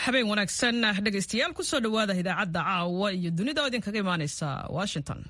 habeen wanaagsan dhegaystayaal kusoo dhowaada idaacadda caawa iyo dunida oo idinkaga imaaneysa washington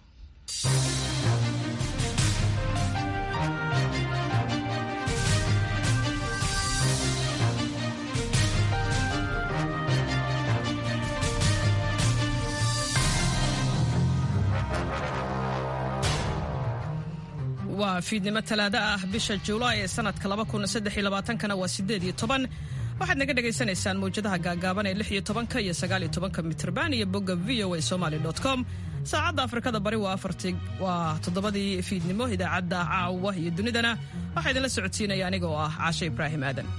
waa fiidnimo talaado ah bisha julaay ee sanadka kana waa sideed iyo toban waxaad naga dhagaysanaysaan mawjadaha gaagaaban ee lix iyo tobanka iyo sagaal iyo tobanka mitrban iyo bogga v o a somaly com saacadda afrikada bari waa afarti waa toddobadii fiidnimo idaacadda caawa iyo dunidana waxaa idinla socodsiinaya aniga oo ah caashe ibraahim aadan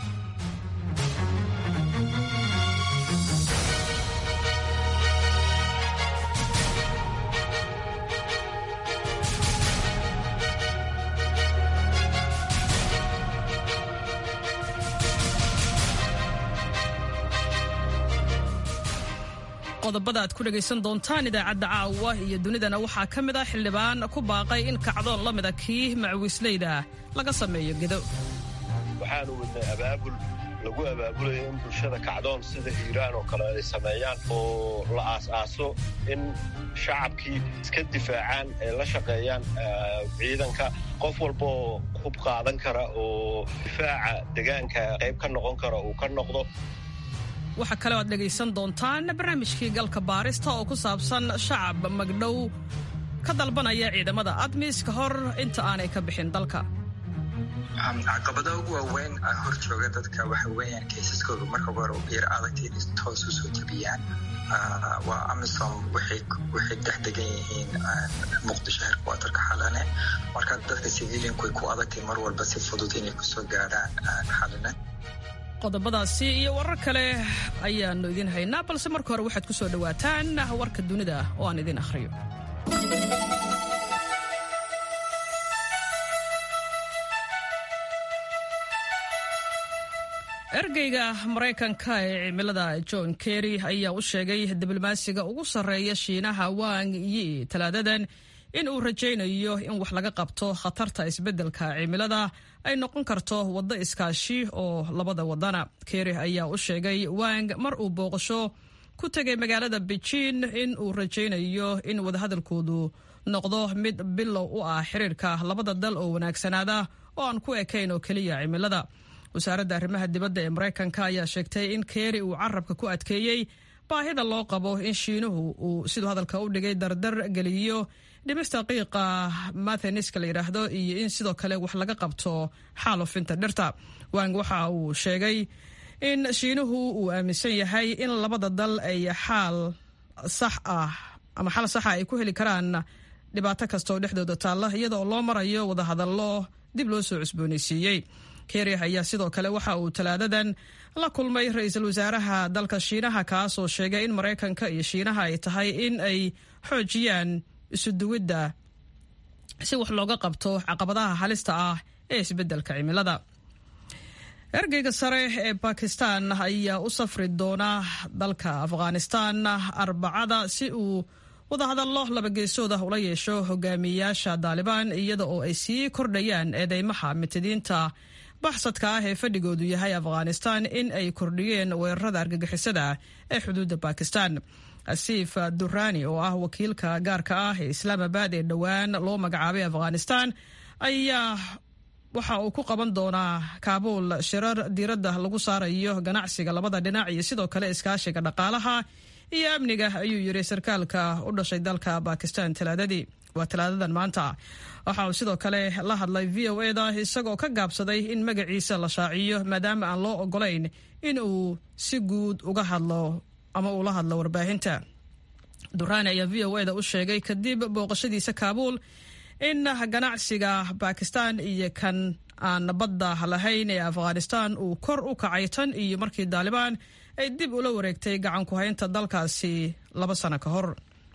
qodobada aad ku dhegaysan doontaan idaacadda caawa iyo dunidana waxaa ka mid ah xildhibaan ku baaqay in kacdoon la mida kii macwiisleyda laga sameeyo gedo waxaanu wadnay abaabul lagu abaabulayo in bulshada kacdoon sida hiiraan oo kale ay sameeyaan oo la aas-aaso in shacabkii iska difaacaan ay la shaqeeyaan ciidanka qof walbaoo hub qaadan kara oo difaaca degaanka qayb ka noqon kara uu ka noqdo waxaa kaleo aad dhegaysan doontaan barnaamijkii galka baarista oo ku saabsan shacab magdhow ka dalbanaya ciidamada admis ka hor inta aanay ka bixin dalka caqabada ugu waaweyn hor jooga dadka waxa weeyaan kaysaskooda marka hore yar adagta inay toos u soo jebiyaan waa amisom waxay dhex degan yihiin muqdisho herkwatarka xalane marka dadka civilianku way ku adagtay mar walba si fudud inay kusoo gaadhaan xalane qodobadaasi iyo warar kale ayaannu idiin haynaa balse marka hore waxaad ku soo dhowaataan warka dunida oo aan idiin akhriyo ergeyga maraykanka ee cimilada john kerry ayaa u sheegay diblomaasiga ugu sarreeya shiinaha wang yi talaadadan in uu rajaynayo in wax laga qabto khatarta isbeddelka cimilada ay noqon karto waddo iskaashi oo labada wadana kerry ayaa u sheegay wang mar uu booqasho ku tegay magaalada beijin in uu rajaynayo in wadahadalkoodu noqdo mid bilow u ah xiriirka labada dal oo wanaagsanaada oo aan ku ekayn oo keliya cimilada wasaaradda arrimaha dibadda ee maraykanka ayaa sheegtay in kerry uu carabka ku adkeeyey baahida loo qabo in shiinuhu uu siduu hadalka u dhigay dardar geliyo dhimista qiiqa matheniska la yidhaahdo iyo in sidoo kale wax laga qabto xaalufinta dhirta wang waxa uu sheegay in shiinuhu uu aaminsan yahay in labada dal ay xaal sax ah ama xal saxa ay ku heli karaan dhibaato kasta oo dhexdooda taalla iyadaoo loo marayo wadahadallo dib loo soo cusboonaysiiyey kerry ayaa sidoo kale waxa uu talaadadan la kulmay ra-iisul wasaaraha dalka shiinaha kaasoo sheegay in maraykanka iyo shiinaha ay tahay in ay xoojiyaan isuduwidda si wax looga qabto caqabadaha halista ah ee isbeddelka cimilada ergeyga sare ee bakistan ayaa u safri doona dalka afghanistan arbacada si uu wadahadallo labageesooda ula yeesho hogaamiyayaasha daalibaan iyada oo ay sii kordhayaan eedeymaha mitadiinta baxsadka ah ee fadhigoodu yahay afghanistan in ay kordhiyeen weerarada argagixisada ee xuduudda bakistan asiif durani oo ah wakiilka gaarka ah ee islaamabad ee dhowaan loo magacaabay afghanistan ayaa waxa uu ku qaban doonaa kaabuul shirar diiradda lagu saarayo ganacsiga labada dhinac iyo sidoo kale iskaashiga dhaqaalaha iyo amniga ayuu yiri sarkaalka u dhashay dalka bakistan talaadadii waa talaadadan maanta waxa uu sidoo kale la hadlay v o eda isagoo ka gaabsaday in magaciisa la shaaciyo maadaama aan loo ogolayn in uu si guud uga hadlo ama uu la hadlo warbaahinta durani ayaa v o eda u sheegay kadib booqashadiisa kaabuul in ganacsiga bakistan iyo kan aan badda lahayn ee afghanistan uu kor u kacay tan iyo markii daalibaan ay dib ula wareegtay gacan ku haynta dalkaasi laba sano ka hor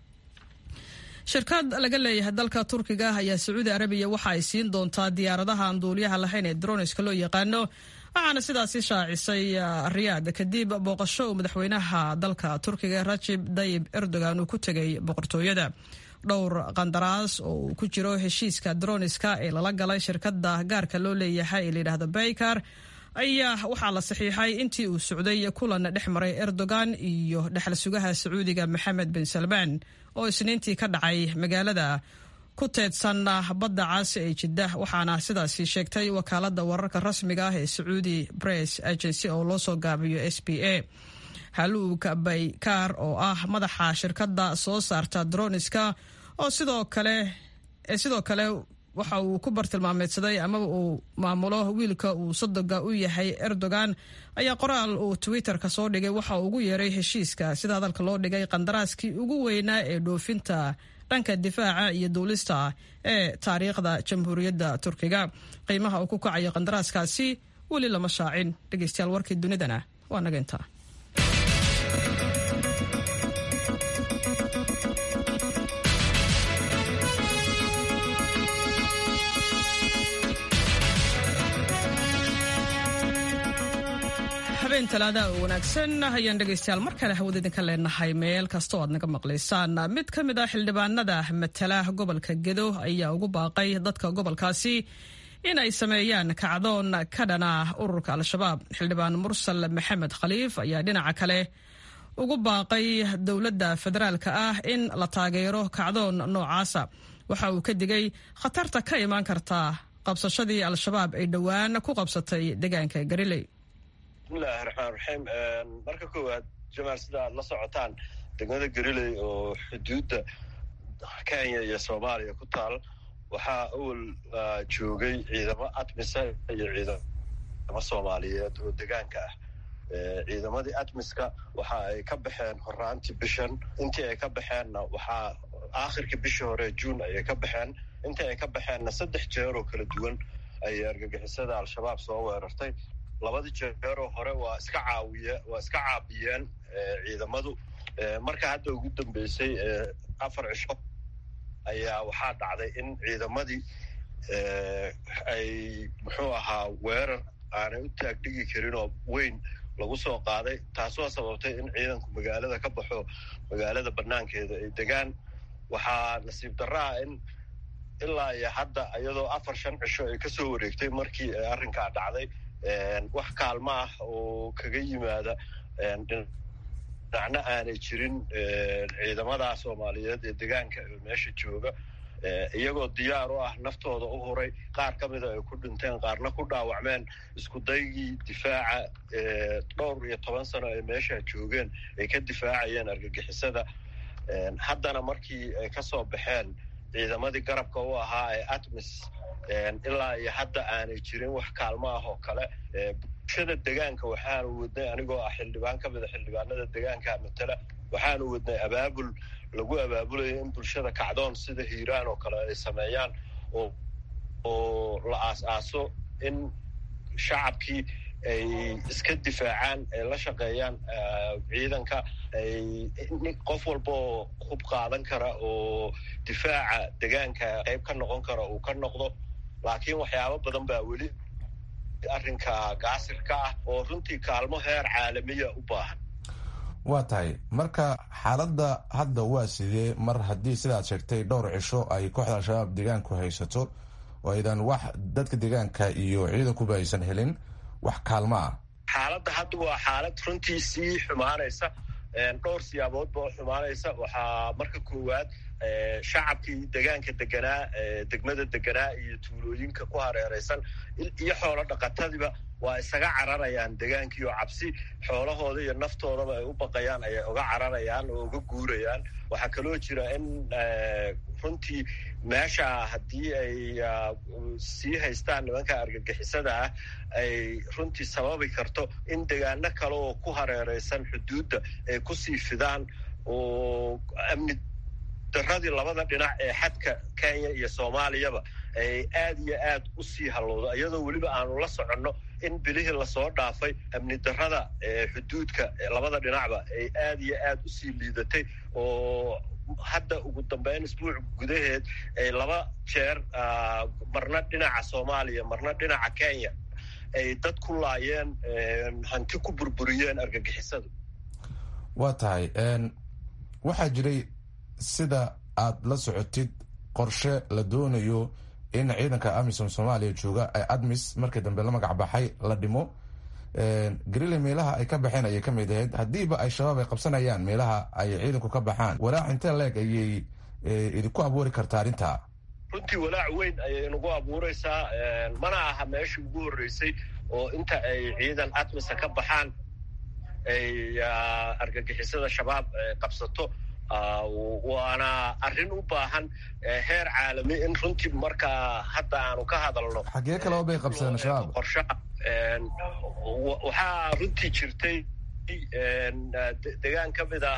shirkad laga leeyahay dalka turkiga ayaa sacuudi arabiya waxa ay siin doontaa diyaaradaha aan duuliyaha lahayn ee droniska loo yaqaano waxaana sidaasi shaacisay riyaad kadib booqasho uu madaxweynaha dalka turkiga rajib dayib erdogan uu ku tegay boqortooyada dhowr qandaraas oo uu ku jiro heshiiska droniska ee lala galay shirkada gaarka loo leeyahay ee layidhahdo baykar ayaa waxaa la saxiixay intii uu socday kulan dhex maray erdogan iyo dhexal sugaha sacuudiga maxamed bin salmaan oo isniintii ka dhacay magaalada ku teedsan badda caasi ee jiddah waxaana sidaasi sheegtay wakaalada wararka rasmiga ah ee sacuudi press agency oo loo soo gaabiyo s b a haluug baykaar oo ah madaxa shirkadda soo saarta droniska oo sidoo kale sidoo kale waxa uu ku bartilmaameedsaday amaba uu maamulo wiilka uu sodoga u yahay erdogan ayaa qoraal uu twitter-ka soo dhigay waxa uu ugu yeeray heshiiska sida hadalka loo dhigay qandaraaskii ugu weynaa ee dhoofinta dhanka difaaca iyo duulista ee taariikhda jamhuuriyadda turkiga qiimaha uu ku kacayo qandaraaskaasi weli lama shaacin dhegeystayaal warkii dunidana waa naga intaa habeen talaadaha oo wanaagsan ayaan dhegaystayaal mar kale hawada idinka leenahay meel kasta oo aad naga maqlaysaan mid ka mid ah xildhibaanada matala gobolka gedo ayaa ugu baaqay dadka gobolkaasi in ay sameeyaan kacdoon ka dhana ururka al-shabaab xildhibaan mursal maxamed khaliif ayaa dhinaca kale ugu baaqay dowladda federaalka ah in la taageero kacdoon noocaasa waxa uu ka digay khatarta ka imaan karta qabsashadii al-shabaab ay dhowaan ku qabsatay deegaanka gariley bismillahi raxmaan raxiim marka koowaad jamaal sida aad la socotaan degmada gariley oo xuduudda kenya iyo soomaaliya ku taal waxaa awal joogay ciidamo admisa iyo ciidamo soomaaliyeed oo degaanka ah ciidamadii admiska waxa ay ka baxeen horaantii bishan intii ay ka baxeenna waxaa aakhirkii bishii hore juun ayay ka baxeen intii ay ka baxeenna saddex jeer oo kala duwan ayay argagixisada al-shabaab soo weerartay labadii jeeroo hore waa iska caawiye waa iska caabiyeen ciidamadu marka hadda ugu dambeysay afar cisho ayaa waxaa dhacday in ciidamadii ay muxuu ahaa weerar aanay u taagdhigi karin oo weyn lagu soo qaaday taasoo sababtay in ciidanku magaalada ka baxo magaalada banaankeeda ay degaan waxaa nasiib darraa in ilaa iyo hadda iyadoo afar shan cisho ay kasoo wareegtay markii arrinkaa dhacday wax kaalmo ah oo kaga yimaada dhinacna aanay jirin ciidamada soomaaliyeed ee degaanka ee meesha jooga iyagoo diyaar u ah naftooda u huray qaar ka mida ay ku dhinteen qaarna ku dhaawacmeen isku daygii difaaca dhowr iyo toban sano ay meesha joogeen ay ka difaacayeen argagixisada haddana markii ay kasoo baxeen ciidamadii garabka u ahaa ee atmis ilaa iyo hadda aanay jirin wax kaalmo ah oo kale bulshada degaanka waxaanu wadnay anigoo ah xildhibaan ka mida xildhibaanada degaanka matala waxaanu wadnay abaabul lagu abaabulayo in bulshada kacdoon sida hiiraan oo kale ay sameeyaan oo oo la aas-aaso in shacabkii ay iska difaacaan ay la shaqeeyaan ciidanka ay qof walba oo hub qaadan kara oo difaaca degaanka qayb ka noqon kara uu ka noqdo laakiin waxyaabo badan baa weli arrinka gaasirka ah oo runtii kaalmo heer caalamiya u baahan waa tahay marka xaaladda hadda waa sidee mar haddii sidaad sheegtay dhowr cisho ay kooxda al-shabaab deegaanku haysato oo aydan wax dadka deegaanka iyo ciidankuba aysan helin wax kaalmo ah xaaladda hadda waa xaalad runtii sii xumaanaysa dhowr siyaaboodba oo xumaanaysa waxaa marka koowaad shacabkii degaanka deganaa degmada deganaa iyo tuulooyinka ku hareeraysan iyo xoolo dhaqatadiiba waa isaga cararayaan degaankii oo cabsi xoolahooda iyo naftoodaba ay u baqayaan ayay uga cararayaan oo uga guurayaan waxaa kaloo jira in runtii meesha haddii ay sii haystaan nimanka argagixisada ah ay runtii sababi karto in degaano kale oo ku hareeraysan xuduudda ay kusii fidaan oo amni daradii labada dhinac ee xadka kenya iyo soomaaliyaba ay aad iyo aad u sii hallowdo iyadoo weliba aanu la soconno in bilihii lasoo dhaafay amni darada xuduudka labada dhinacba ay aad iyo aad u sii liidatay oo hadda ugu dambeyn isbuuc gudaheed ay laba jeer marna dhinaca soomaaliya marna dhinaca kenya ay dad ku laayeen hanti ku burburiyeen argagixisadu waa tahay waxaa jiray sida aad la socotid qorshe la doonayo in ciidanka amisom soomaaliya jooga ee admis markii dambe la magac baxay la dhimo garile meelaha ay ka baxeen ayay ka mid ahayd haddiiba ay shabaab ay qabsanayaan meelaha ay ciidanku ka baxaan walaac intee leeg ayay idinku abuuri kartaa arrintaa runtii walaac weyn ayay nagu abuuraysaa mana aha meeshii ugu horreysay oo inta ay ciidan atmisa ka baxaan ay argagixisada shabaab qabsato waana arrin u baahan heer caalami in runtii markaa hadda aanu ka hadalno xagee kaleba bay qabsadeen shabaab qorshaha waxaa runtii jirtay degaan ka mid ah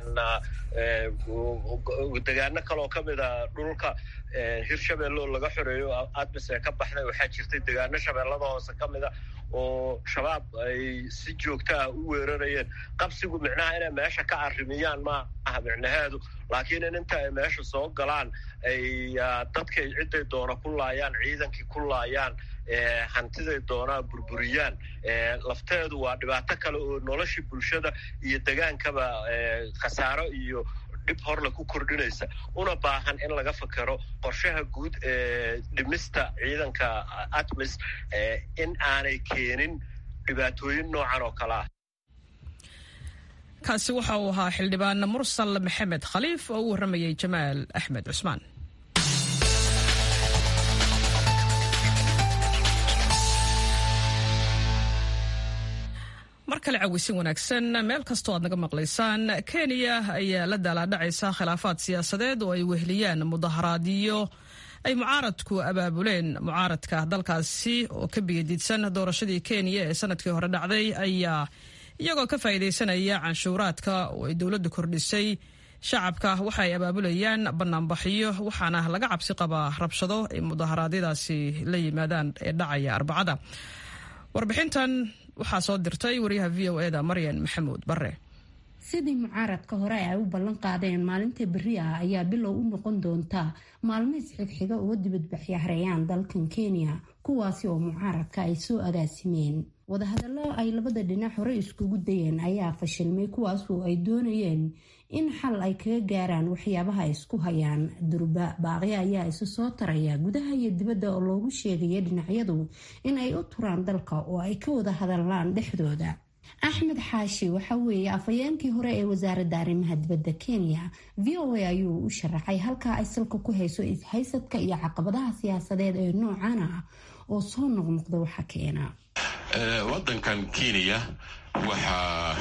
degaano kaloo ka mid a dhulka hirshabelle oo laga xoreeyo admis ee ka baxday waxaa jirtay degaano shabeellada hoose ka mid a oo shabaab ay si joogta ah u weerarayeen qabsigu micnaha inay meesha ka arrimiyaan ma aha micnaheedu laakiin in inta ay meesha soo galaan ay dadkay cidday doona ku laayaan ciidankii ku laayaan hantiday doonaa burburiyaan lafteedu waa dhibaato kale oo noloshii bulshada iyo degaankaba khasaaro iyo dhib horle ku kordhinaysa una baahan in laga fakero qorshaha guud ee dhimista ciidanka atmis in aanay keenin dhibaatooyin noocan oo kale ah kaasi waxa uu ahaa xildhibaan mursal maxamed khaliif oo u warramayay jamaal axmed cusmaan mar kale cawisin wanaagsan meel kastoo aad naga maqlaysaan kenya ayaa la daalaadhacaysa khilaafaad siyaasadeed oo ay weheliyaan mudaharaadyo ay mucaaradku abaabuleen mucaaradka dalkaasi oo ka biyadiidsan doorashadii kenya ee sanadkii hore dhacday ayaa iyagoo ka faa'iidaysanaya canshuuraadka oo ay dowladdu kordhisay shacabka waxa ay abaabulayaan banaanbaxyo waxaana laga cabsi qabaa rabshado ay mudaharaadyadaasi la yimaadaan ee dhacaya arbacada warbixintan waxaa soo dirtay wariyaha v o eda maryan maxamuud bare sidii mucaaradka hore ay u ballan qaadeen maalinta berri ah ayaa bilow u noqon doonta maalmo isxigxiga oo dibadbaxya hareeyaan dalkan kenya kuwaasi oo mucaaradka ay soo agaasimeen wadahadallo ay labada dhinac hore iskugu dayeen ayaa fashilmay kuwaas oo ay doonayeen in xal ay kaga gaaraan waxyaabaha isku hayaan durba baaqyo ayaa isu soo taraya gudaha iyo dibadda oo loogu sheegaya dhinacyadu in ay u turaan dalka oo ay ka wada hadallaan dhexdooda axmed xaashi waxa weeye afhayeenkii hore ee wasaaradda arrimaha dibadda kenya v o a ayuu u sharaxay halkaa ay salka ku hayso ishaysadka iyo caqabadaha siyaasadeed ee noocan ah oo soo noqnoqda waxa keena wadankan kenya waxaa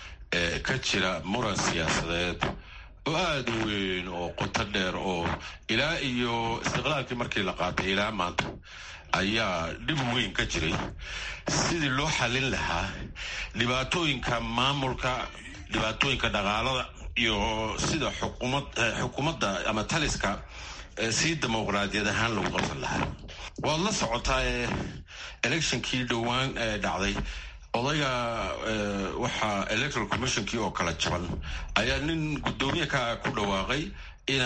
ka jira muran siyaasadeed oo aada u weyn oo qoto dheer oo ilaa iyo istiqlaalkii markii la qaatay ilaa maanta ayaa dhib weyn ka jiray sidii loo xallin lahaa dhibaatooyinka maamulka dhibaatooyinka dhaqaalada iyo sida xukuumadda ama taliska si dimuqraadiyad ahaan lagu qabsan lahaa waad la socotaa ee electionkii dhowaan dhacday odayga waxaa electoral commissionkii oo kala jaban ayaa nin guddoomiye ka ku dhawaaqay ina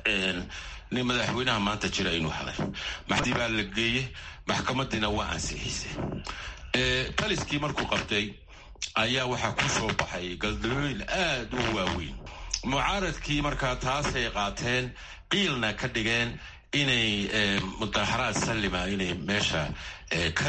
nin madaxweynaha maanta jira inuu helay maxdii baa la geeyey maxkamadiina waa ansixisay taliskii markuu qabtay ayaa waxaa ku soo baxay galdalooyin aada u waaweyn mucaaradkii markaa taasay qaateen qiilna ka dhigeen inay mudaharaad sallima inay meesha ka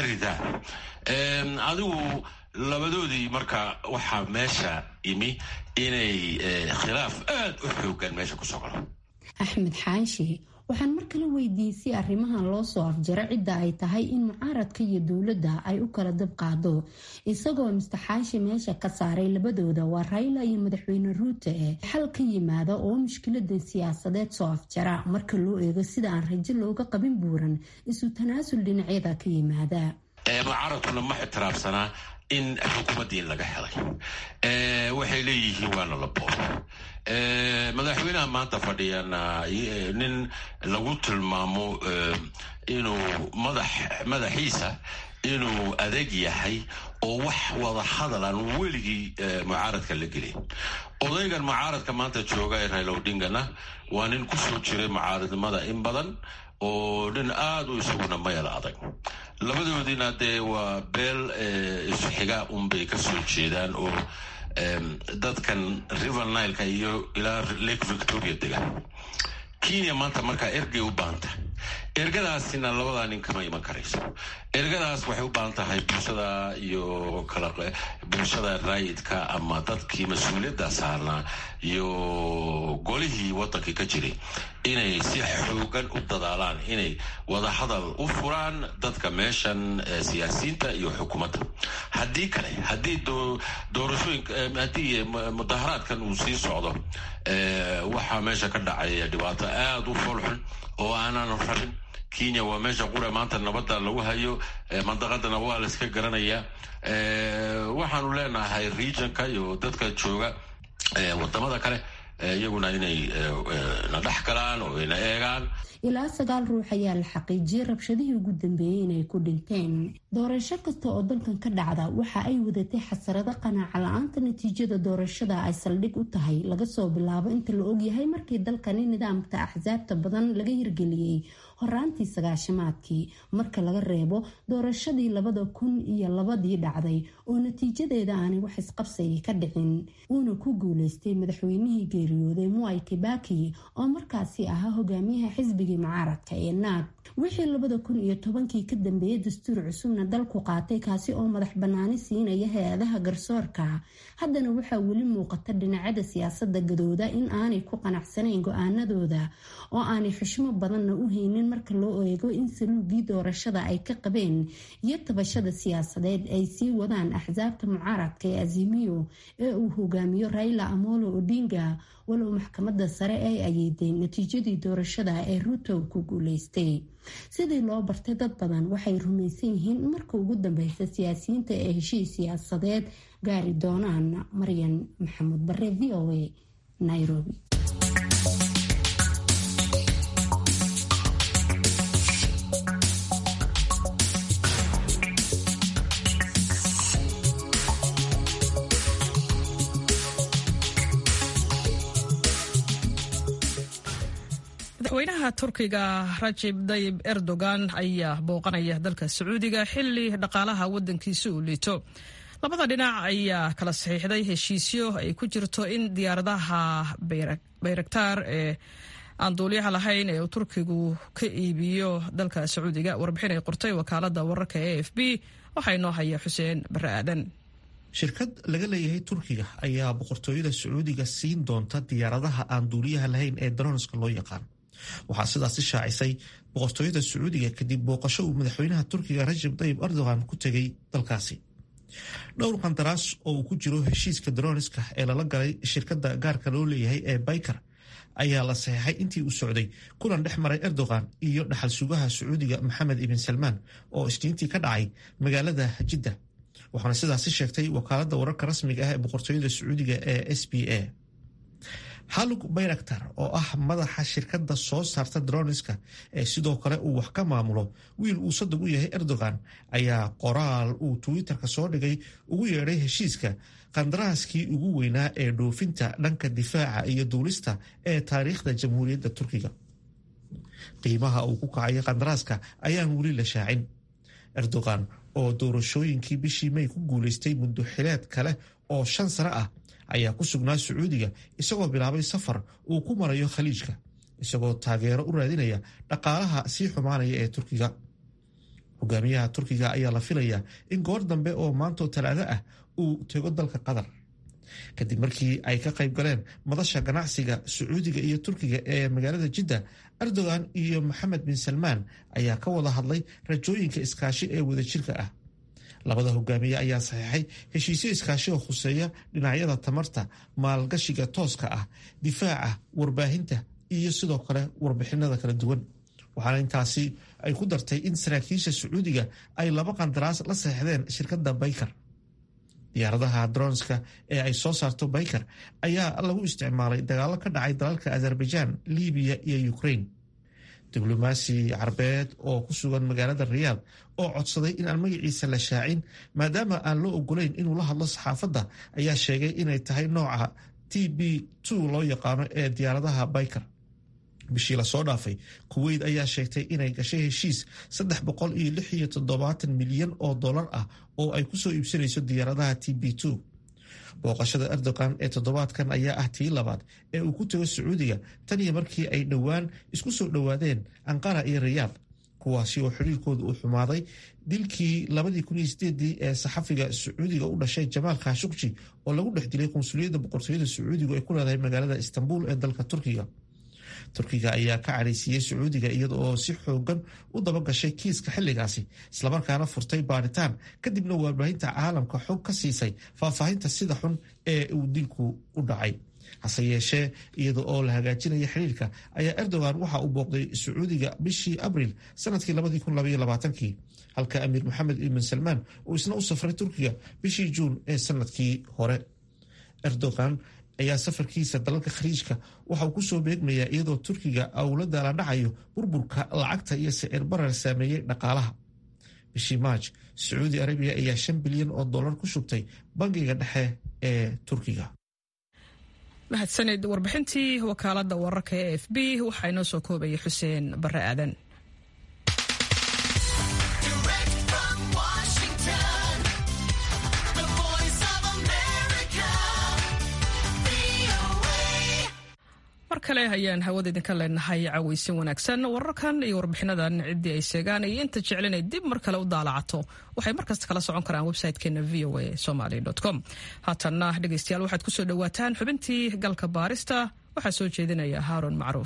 ridaan adigu labadoodii marka waxaa meesha yimi inay khilaaf aada u xoogan meesha kusoo galo axmed xaashi waxaan mar kale weydiiyey si arrimahan loo soo afjaro cidda ay tahay in mucaaradka iyo dowladda ay u kala dab qaado isagoo mister xaashi meesha ka saaray labadooda waa rayla iyo madaxweyne ruute ee xal ka yimaada oo mushkiladan siyaasadeed soo afjara marka loo eego sida aan rajo looga qabin buuran isu tanaasul dhinacyada ka yimaada mucaaradkuna ma ixtiraafsanaa in xukuumaddii laga helay waxay leeyihiin waana la boobo madaxweynaha maanta fadhiyana nin lagu tilmaamo inuu madax madaxiisa inuu adeeg yahay oo wax wada hadal aan weligii mucaaradka la gelin odaygan mucaaradka maanta jooga ee raila odingana waa nin kusoo jiray mucaaradnimada in badan oo nin aada u isaguna mayal adag labadoodiina dee waa beel isxiga unbay ka soo jeedaan oo dadkan river nileka iyo ilaa lake victoria degan kenya maanta markaa ergey u baahanta ergadaasina labadaa nin kama iman karayso ergadaas waxay u baahan tahay bulshada iyo kala bulshada raayidka ama dadkii mas-uuliyadda saarnaa iyo golihii wadankii ka jiray inay si xoogan u dadaalaan inay wadahadal u furaan dadka meeshan siyaasiyiinta iyo xukuumadda haddii kale haddii doorashooyin haddii mudaharaadkan uu sii socdo waxaa meesha ka dhacay dhibaato aada u foolxun oo aanan rabin kenya waa meesha qura maanta nabadda lagu hayo mandaqadana waa la iska garanayaa waxaanu leenahay regionka iyo dadka jooga wadamada kale iyaguna inay na dhex galaan oo ina eegaan ilaa sagaal ruux ayaa la xaqiijiyey rabshadihii ugu dambeeyey inay ku dhinteen doorasho kasta oo dalkan ka dhacda waxa ay wadatay xasarado qanaaca la-aanta natiijada doorashada ay saldhig u tahay laga soo bilaabo inta la ogyahay markii dalkani nidaamka axsaabta badan laga hirgeliyey horaantii sagaashamaadkii marka laga reebo doorashadii labada kun iyo labadii dhacday oo natiijadeeda aanay wax isqabsayay ka dhicin uuna ku guuleystay madaxweynihii geeriyooday muay kibaki oo markaasi ahaa hogaamiyaha xisbigii mucaaradka ee naag wixii labada kun iyo tobankii ka dambeeyay dastuur cusubna dalku qaatay kaasi oo madax banaani siinaya hay-adaha garsoorka haddana waxaa weli muuqata dhinacyada siyaasada gadooda in aanay ku qanacsanayn go-aanadooda oo aanay xushmo badanna u haynin marka loo eego in saluugii doorashada ay ka qabeen iyo tabashada siyaasadeed ay sii wadaan axsaabta mucaaradka ee azimiyo ee uu hogaamiyo raila amolo odinga walow maxkamada sare ay ayeeday natiijadii doorashada ee ruto ku guuleystay sidii loo bartay dad badan waxay rumaysan yihiin in marka ugu dambeysa siyaasiyiinta ee heshiis siyaasadeed gaari doonaan maryan maxamuud bare v o a nairobi madaxweynaha turkiga rajib dayib erdogan ayaa booqanaya dalka sacuudiga xili dhaqaalaha wadankiisa uu liito labada dhinac ayaa kala saxiixday heshiisyo ay ku jirto in diyaaradaha bayraktaar ee aan duuliyaha lahayn ee uu turkigu ka iibiyo dalka sacuudiga warbixin ay qortay wakaalada wararka e f b waxaa inoo haya xuseen bare aadan shirkad laga leeyahay turkiga ayaa boqortooyada sacuudiga siin doonta diyaaradaha aan duuliyaha lahayn ee daroonska loo yaqaan waxaa sidaasi shaacisay boqortooyada sacuudiga kadib booqasho uu madaxweynaha turkiga rajab tayib erdogan ku tegay dalkaasi dhowr qandaraas oo uu ku jiro heshiiska daroniska ee lala galay shirkadda gaarka loo leeyahay ee bayker ayaa la saxeexay intii uu socday kulan dhex maray erdogan iyo dhaxal sugaha sacuudiga maxamed ibn salmaan oo isniintii ka dhacay magaalada jidda waxaana sidaasi sheegtay wakaalada wararka rasmiga ah ee boqortooyada sacuudiga ee s b a halug bayraktar oo ah madaxa shirkadda soo saarta droniska ee sidoo kale uu wax ka maamulo wiil uu sadog u yahay erdogan ayaa qoraal uu twitter-ka soo dhigay ugu yeedhay heshiiska qandaraaskii ugu weynaa ee dhoofinta dhanka difaaca iyo duulista ee taariikhda jamhuuriyadda turkiga qiimaha uu ku kacayo qandaraaska ayaan weli la shaacin erdogan oo doorashooyinkii bishii may ku guuleystay muddo xileed kale oo shan sano ah ayaa ku sugnaa sacuudiga isagoo bilaabay safar uu ku marayo khaliijka isagoo taageero u raadinaya dhaqaalaha sii xumaanaya ee turkiga hogaamiyaha turkiga ayaa la filayaa in goor dambe oo maantoo talaado ah uu tego dalka qatar kadib markii ay ka qayb galeen madasha ganacsiga sacuudiga iyo turkiga ee magaalada jidda erdogan iyo maxamed bin salmaan ayaa ka wada hadlay rajooyinka iskaashi ee wadajirka ah labada hogaamiye ayaa saxeexay heshiisyo iskaashi oo khuseeya dhinacyada tamarta maalgashiga tooska ah difaaca warbaahinta iyo sidoo kale warbixinada kala duwan waxaana intaasi ay ku dartay in saraakiisha sacuudiga ay laba qandaraas la saxeexdeen shirkadda bayker diyaaradaha dronska ee ay soo saarto bayker ayaa lagu isticmaalay dagaalo ka dhacay dalalka azerbaijan libiya iyo ukraine diblomaasi carbeed oo ku sugan magaalada riyaad oo codsaday in aan magaciisa la shaacin maadaama aan loo ogolayn inuu la hadlo saxaafadda ayaa sheegay inay tahay nooca t b loo yaqaano ee diyaaradaha bayker bishii lasoo dhaafay kuweyt ayaa sheegtay inay gashay heshiis saddex boqol iyo lix iyo toddobaatan milyan oo dollar ah oo ay kusoo iibsanayso diyaaradaha t b booqashada erdogan ee toddobaadkan ayaa ah tii labaad ee uu ku tago sacuudiga tan iyo markii ay dhowaan isku soo dhowaadeen anqara iyo rayaad kuwaasi oo xiriirkooda uu xumaaday dilkii labadii kun iyo sideedii ee saxafiga sacuudiga u dhashay jamaal khashukji oo lagu dhex dilay qunsuliyadda boqortooyada sacuudigu ay ku leedahay magaalada istanbul ee dalka turkiga turkiga ayaa ka cadhaysiiyey sacuudiga iyada oo si xoogan u dabagashay kiiska xilligaasi islamarkaana furtay baaritaan kadibna warbaahinta caalamka xog ka siisay faahfaahinta sida xun ee uu dilku u dhacay hase yeeshee iyada oo la hagaajinaya xiriirka ayaa erdogan waxa uu booqday sacuudiga bishii abril sanadkii kii halka amiir maxamed ibn salmaan uu isna u safray turkiga bishii juun ee sanadkii hore erdogan ayaa safarkiisa dalalka khaliijka waxa uu kusoo beegmayaa iyadoo turkiga uu la daaladhacayo burburka lacagta iyo sicir barar saameeyey dhaqaalaha bishii maaj sacuudi arabiya ayaa shan bilyan oo dollar ku shubtay bangiga dhexe ee turkiga mahadsanid warbixintii wakaalada wararka ee f b waxaa inoo soo koobayay xuseen bare aadan mar kale ayaan hawada idinka leenahay cawaysin wanaagsan wararkan iyo warbixinadan ciddii ay seegaan iyo inta jecel inay dib mar kale u daalacato waxay markasta kala socon karaan website-keena v o a somaly com haatanna dhegeystayaal waxaad kusoo dhowaataan xubintii galka baarista waxaa soo jeedinaya haaron macruuf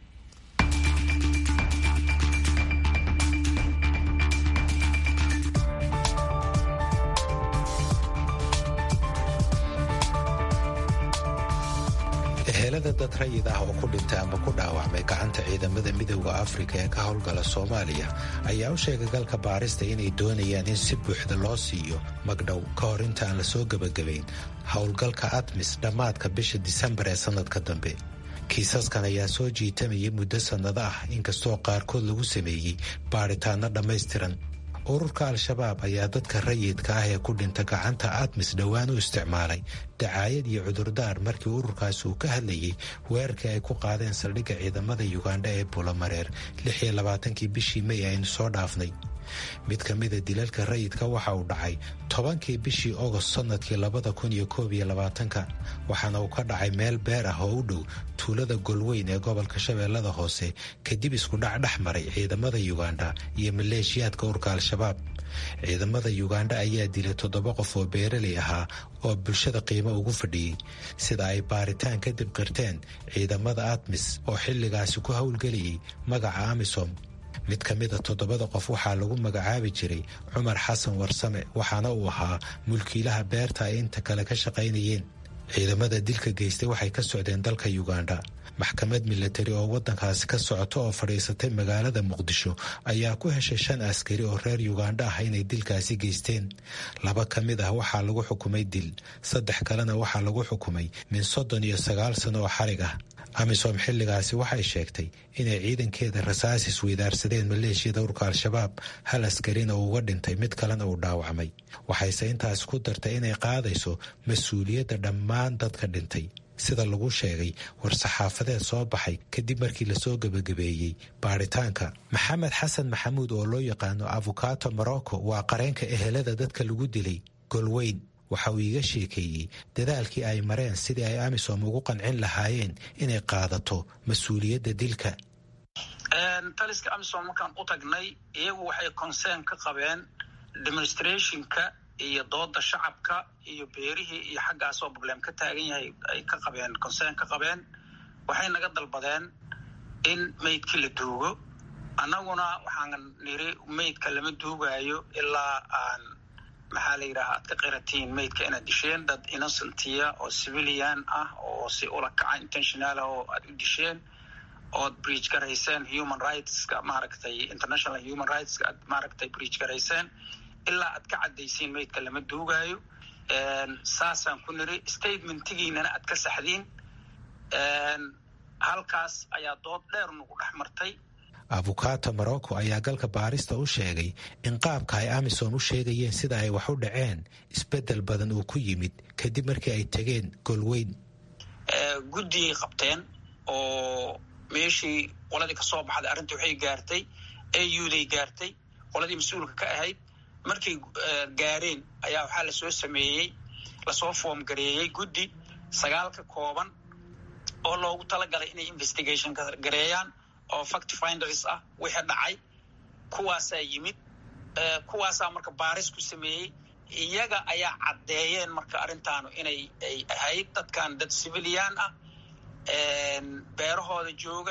ehelada dad rayid ah oo ku dhintay ama ku dhaawacmay gacanta ciidamada midooda afrika ee ka howlgala soomaaliya ayaa u sheegay galka baarista inay doonayaan in si buuxda loo siiyo magdhow ka hor inta aan la soo gebagabayn howlgalka admis dhammaadka bisha disembar ee sannadka dambe kiisaskan ayaa soo jiitamayay muddo sannado ah inkastoo qaarkood lagu sameeyey baadhitaanno dhammaystiran ururka al-shabaab ayaa dadka rayidka ah ee ku dhinta gacanta admis dhowaan u isticmaalay dacaayad iyo cudurdaar markii ururkaasi uu ka hadlayay weerarkii ay ku qaadeen saldhigga ciidamada yugandha ee buulamareer lixiyo labaatankii bishii may aynu soo dhaafnay mid ka mida dilalka rayidka waxa uu dhacay tobankii bishii ogost sannadkii labada kun iyo koob iyo labaatanka waxaana uu ka dhacay meel beer ah oo u dhow tuulada golweyn ee gobolka shabeellada hoose kadib iskudhac dhex maray ciidamada yugandha iyo maleeshiyaadka urka al-shabaab ciidamada yugandha ayaa dilay toddoba qof oo beeraley ahaa oo bulshada qiimo ugu fadhiyey sida ay baaritaan kadib qirteen ciidamada admis oo xilligaasi ku howlgelayay magaca amisom mid ka mida toddobada qof waxaa lagu magacaabi jiray cumar xasan warsame waxaana uu ahaa mulkiilaha beerta ay inta kale ka shaqaynayeen ciidamada dilka geystay waxay ka socdeen dalka yugandha maxkamad milatari oo waddankaasi ka socota oo fadhiisatay magaalada muqdisho ayaa ku heshay shan askari oo reer yugandha ah inay dilkaasi geysteen laba ka mid ah waxaa lagu xukumay dil saddex kalena waxaa lagu xukumay min soddon iyo sagaal sano oo xarig ah amisom xilligaasi waxay sheegtay inay ciidankeeda rasaas isweydaarsadeen maleeshiyada urka al-shabaab hal askarina uu uga dhintay mid kalena uu dhaawacmay waxayse intaas ku dartay inay qaadayso mas-uuliyadda dhammaan dadka dhintay sida lagu sheegay war-saxaafadeed soo baxay kadib markii lasoo gebagabeeyey baaritaanka maxamed xasan maxamuud oo loo yaqaano afukato morocco waa qareenka ehelada dadka lagu dilay golweyn waxa uu iiga sheekeeyey dadaalkii ay mareen sidii ay amisom ugu qancin lahaayeen inay qaadato mas-uuliyadda dilka taliska amisom markaan u tagnay iyagu waxay concern ka qabeen demonstrationka iyo dooda shacabka iyo beerihii iyo xaggaasoo problem ka taagan yahay ay ka qabeen concern ka qabeen waxay naga dalbadeen in meydkii la duugo annaguna waxaan niri meydka lama duugaayo ilaa aan maxaa la yidhaha aad ka qiratiin meydka inaad disheen dad innocentiya oo civilian ah oo si ula kaca intentional ah oo aad u disheen ood breach garayseen human rightska maaragtay international human rightska aad maaragtay breach garayseen ilaa aad ka caddaysiin meydka lama duugaayo saasaan ku niri statementigiinana aad ka saxdiin halkaas ayaa dood dheer nagu dhex martay afukato morocco ayaa galka baarista u sheegay in qaabka ay amisom u sheegayeen sida ay wax u dhaceen isbeddel badan uu ku yimid kadib markii ay tegeen golweyn guddiyay qabteen oo meeshii qoladii ka soo baxday arrinta waxay gaartay auday gaartay qoladii mas-uulka ka ahayd markay gaareen ayaa waxaa lasoo sameeyey lasoo foom gareeyey guddi sagaal ka kooban oo loogu talagalay inay investigation gareeyaan oo fact finders ah wixii dhacay kuwaasaa yimid kuwaasaa marka baaris ku sameeyey iyaga ayaa caddeeyeen marka arrintaanu inay ay ahayd dadkan dad civilian ah beerahooda jooga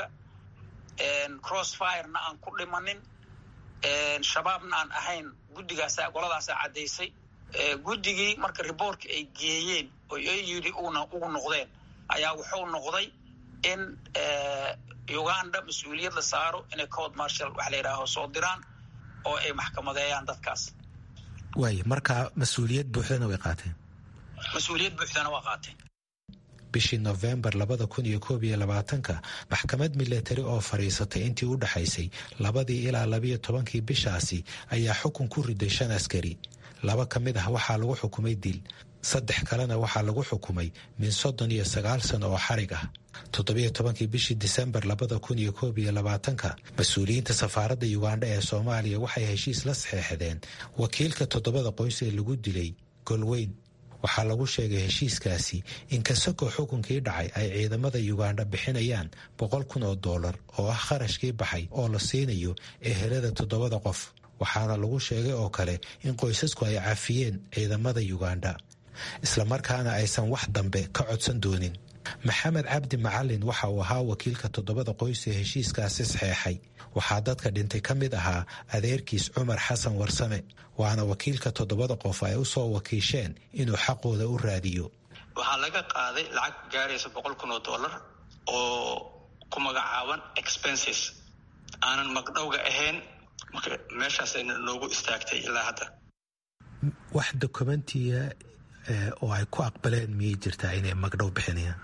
crossfirena aan ku dhimanin shabaabna aan ahayn guddigaasa goladaasaa caddaysay guddigii marka reportka ay geeyeen oo ay yidhi una ugu noqdeen ayaa wuxuu noqday in uganda mas-uuliyad la saaro inay code marshal waxa la yidhaaho soo diraan oo ay maxkamadeeyaan dadkaas waay marka mas-uuliyad buuxdana way qaateen mas-uuliyad buuxdana waa qaateen bishii nofembar labada kun iyo koob iyo labaatanka maxkamad milatari oo fadhiisatay intii u dhexaysay labadii ilaa labiyo tobankii bishaasi ayaa xukun ku riday shan askari laba ka mid ah waxaa lagu xukumay dil saddex kalena waxaa lagu xukumay min soddon iyo sagaal sano oo xarig ah toddobiyo tobankii bishii disembar labada kun iyo koob iyo labaatanka mas-uuliyiinta safaaradda yugandha ee soomaaliya waxay heshiis la saxeexdeen wakiilka toddobada qoys ee lagu dilay golweyn waxaa lagu sheegay heshiiskaasi in kasakoo xukunkii dhacay ay ciidamada yugandha bixinayaan boqol kun oo dollar oo ah kharashkii baxay oo la siinayo ehelada toddobada qof waxaana lagu sheegay oo kale in qoysasku ay cafiyeen ciidamada yugandha islamarkaana aysan wax dambe ka codsan doonin maxamed cabdi macalin waxa uu ahaa wakiilka toddobada qoys ee heshiiskaasi saxeexay waxaa dadka dhintay ka mid ahaa adeerkiis cumar xasan warsame waana wakiilka toddobada qof ay u soo wakiisheen inuu xaqooda u raadiyo waxaa laga qaaday lacag gaaraysa boqol kun oo dollar oo ku magacaaban expenses aanan magdhowga ahayn marka meeshaasayna noogu istaagtay ilaa hadda wax dokumentiya oo ay ku aqbaleen miyay jirtaa inay magdhow bixinayaan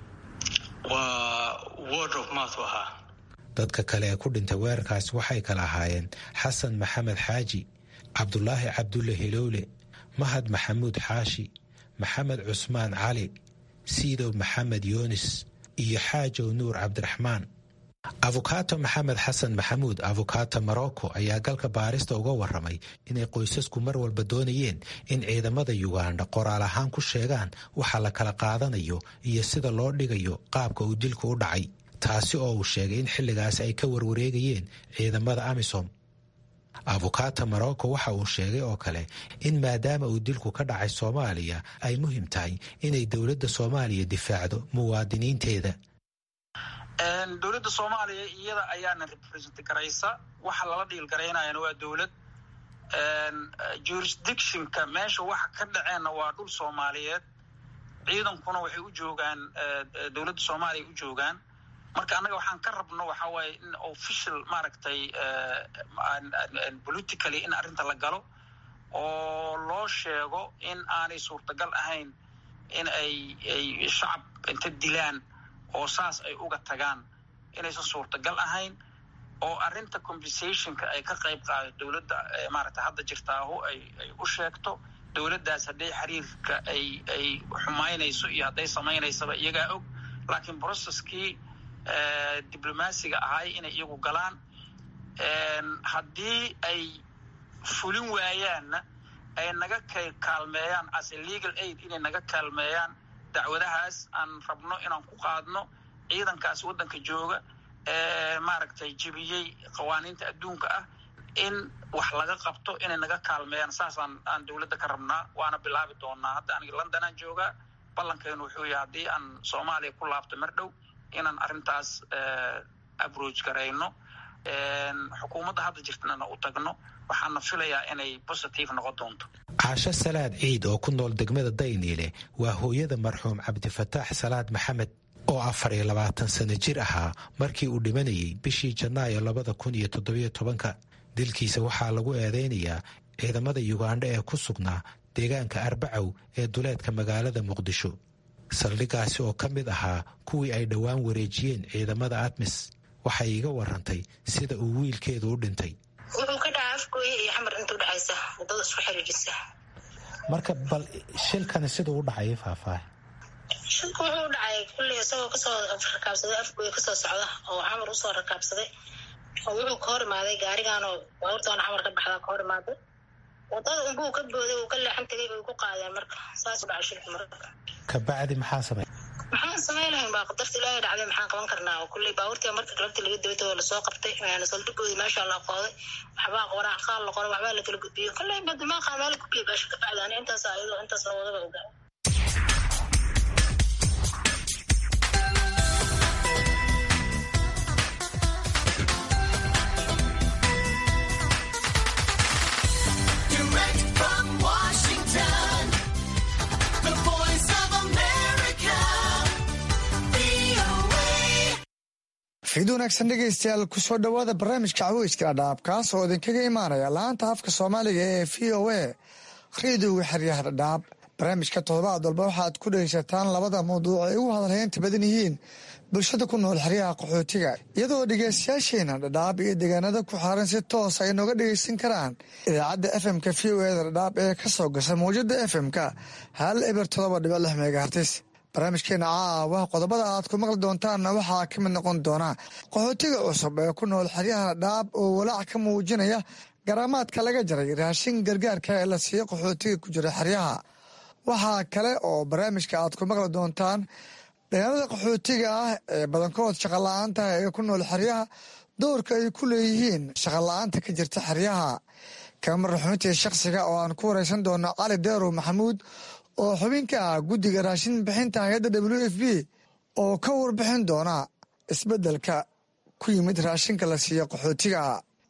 waa word of mouth ahaa dadka kale ee ku dhintay weerarkaasi waxay kala ahaayeen xasan maxamed xaaji cabdulaahi cabdulle hilowle mahad maxamuud xaashi maxamed cusmaan cali siidow maxamed yoonis iyo xaajow nuur cabdiraxmaan afukato maxamed xasan maxamuud afukato morocco ayaa galka baarista uga waramay inay qoysasku mar walba doonayeen in ciidamada yugandha qoraal ahaan ku sheegaan waxa la kala qaadanayo iyo sida loo dhigayo qaabka uu dilku u dhacay taasi oo uu sheegay in xilligaas ay ka warwareegayeen ciidamada amisom afukato morocco waxa uu sheegay oo kale in maadaama uu dilku ka dhacay soomaaliya ay muhiim tahay inay dowladda soomaaliya difaacdo muwaadiniinteeda dowladda soomaaliya iyada ayaana represent garaysa waxa lala dhiil garaynayana waa dowlad jurisdictionka meesha waxa ka dhaceenna waa dhul soomaaliyeed ciidankuna waxay u joogaan dowladda soomaaliya u joogaan marka annaga waxaan ka rabno waxa waaye in official maaragtay politically in arrinta la galo oo loo sheego in aanay suurtagal ahayn in ay ay shacab inta dilaan oo saas ay uga tagaan inaysan suurtagal ahayn oo arrinta compensationka ay ka qayb qaado dowladda maaragta hadda jirtaahu ay ay u sheegto dowladdaas hadday xiriirka ay ay xumaynayso iyo hadday samaynaysaba iyagaa og laakiin processkii diblomaasiga ahay inay iyagu galaan haddii ay fulin waayaanna ay naga kaalmeeyaan as a legal aid inay naga kaalmeeyaan dacwadahaas aan rabno inaan ku qaadno ciidankaas waddanka jooga ee maaragtay jebiyey qawaaniinta adduunka ah in wax laga qabto inay naga kaalmeeyaan saasaan aan dowladda ka rabnaa waana bilaabi doonaa hadda aniga londonaan joogaa ballankeenu wuxuu yahay haddii aan soomaaliya ku laabto mar dhow inaan arrintaas abroach garayno xukuumadda hadda jirtana u tagno waxaana filayaa inay positive noqon doonto caasho salaad ciid oo ku nool degmada dayniile waa hooyada marxuum cabdifataax salaad maxamed oo afar iyo labaatan sano jir ahaa markii uu dhimanayay bishii janaayo labada kun iyo toddobiyo tobanka dilkiisa waxaa lagu eedeynayaa ciidamada yugandha ee ku sugnaa deegaanka arbacow ee duleedka magaalada muqdisho saldhigaasi oo ka mid ahaa kuwii ay dhowaan wareejiyeen ciidamada admis waxay iga warantay sida uu wiilkeedu u dhintay wuxuu ka dhacaa afgooye iyo xamar inta udhexaysa wadada isku xiriirisa marka bal shilkani siduu u dhacay faahfaaha shilku wuxuu u dhacay kulley isagoo kasoo rakaabsaday afgooye kasoo socda oo xamar usoo rakaabsaday oo wuxuu ka hor imaaday gaarigaanoo baabuurtaana xamar ka baxdaa ka hor imaaday wadada unbuu ka booday uu ka leexan tegay bay ku qaadeen marka saas u dhacay shilka marka kabacdi maxaa samey maxaan samayn lahayn baa qadarta ilaahay dhacday maxaan qaban karnaa oo kulley baabuurtii marka galabta laga dabatoo lasoo qabtay saldhigoodii meesha la qooday waxbaa qoraa qaal la qoray waxbaa la kala gudbiyey kulley badamaaqa meel gudbiyey baasha ka bacda ani intaas ayadoo intaas la wadaba ogaa fiid wanaagsan dhegaystayaal kusoo dhowaada barnaamijka caweyska dhadhaab kaas oo idinkaga imaanaya laanta afka soomaaliga ee v o a rediyoga xeryaha dhadhaab barnaamijka toddobaad walba waxaad ku dhegaysataan labada mawduuc ay ugu hadalhaynta badan yihiin bulshada ku nool xeryaha qaxootiga iyadoo dhegaystayaasheena dhadhaab iyo deegaanada ku xaaran si toos ay nooga dhegaysan karaan idaacadda fmka v o eda dhadhaab ee ka soo gasha mawjada fmka hal eber todoba dhibic lix megahartis barnaamijkeena caawa qodobada aad ku maqli doontaanna waxaa ka mid noqon doona qaxootiga cusub ee ku nool xeryaha dhaab oo walaac ka muujinaya garaamaadka laga jaray raashin gargaarka ee la siiyo qaxootiga ku jira xeryaha waxaa kale oo barnaamijka aad ku maqli doontaan dhalinyarada qaxootiga ah ee badankood shaqala-aanta ee ku nool xeryaha doorka ay ku leeyihiin shaqala-aanta ka jirta xeryaha kamar xubintii shakhsiga oo aan ku wareysan doono cali deerow maxamuud oo xubinka ah guddiga raashin bixinta hay-adda w f b oo ka warbixin doona isbeddelka ku yimid raashinka la siiyo qaxootiga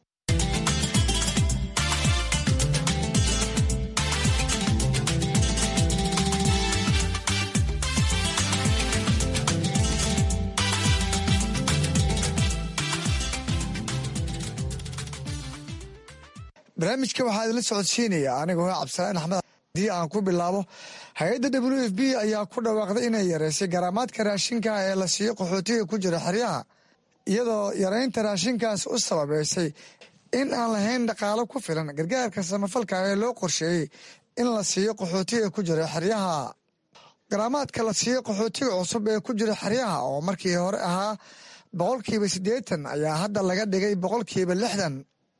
barnaamijka waxaa idinla socodsiinaya anigoo cabdisalaan axmed haddii aan ku bilaabo hay-adda w f b ayaa ku dhawaaqday inay yareysay garaamaadka raashinka ee la siiyo qaxootiga ku jira xeryaha iyadoo yareynta raashinkaas u sababeysay in aan lahayn dhaqaalo ku filan gargaarka samafalka ee loo qorsheeyey in la siiyo qaxootiga ku jira xeryaha garaamaadka la siiyo qaxootiga cusub ee ku jira xeryaha oo markii hore ahaa boqolkiiba siddeetan ayaa hadda laga dhigay boqolkiiba lixdan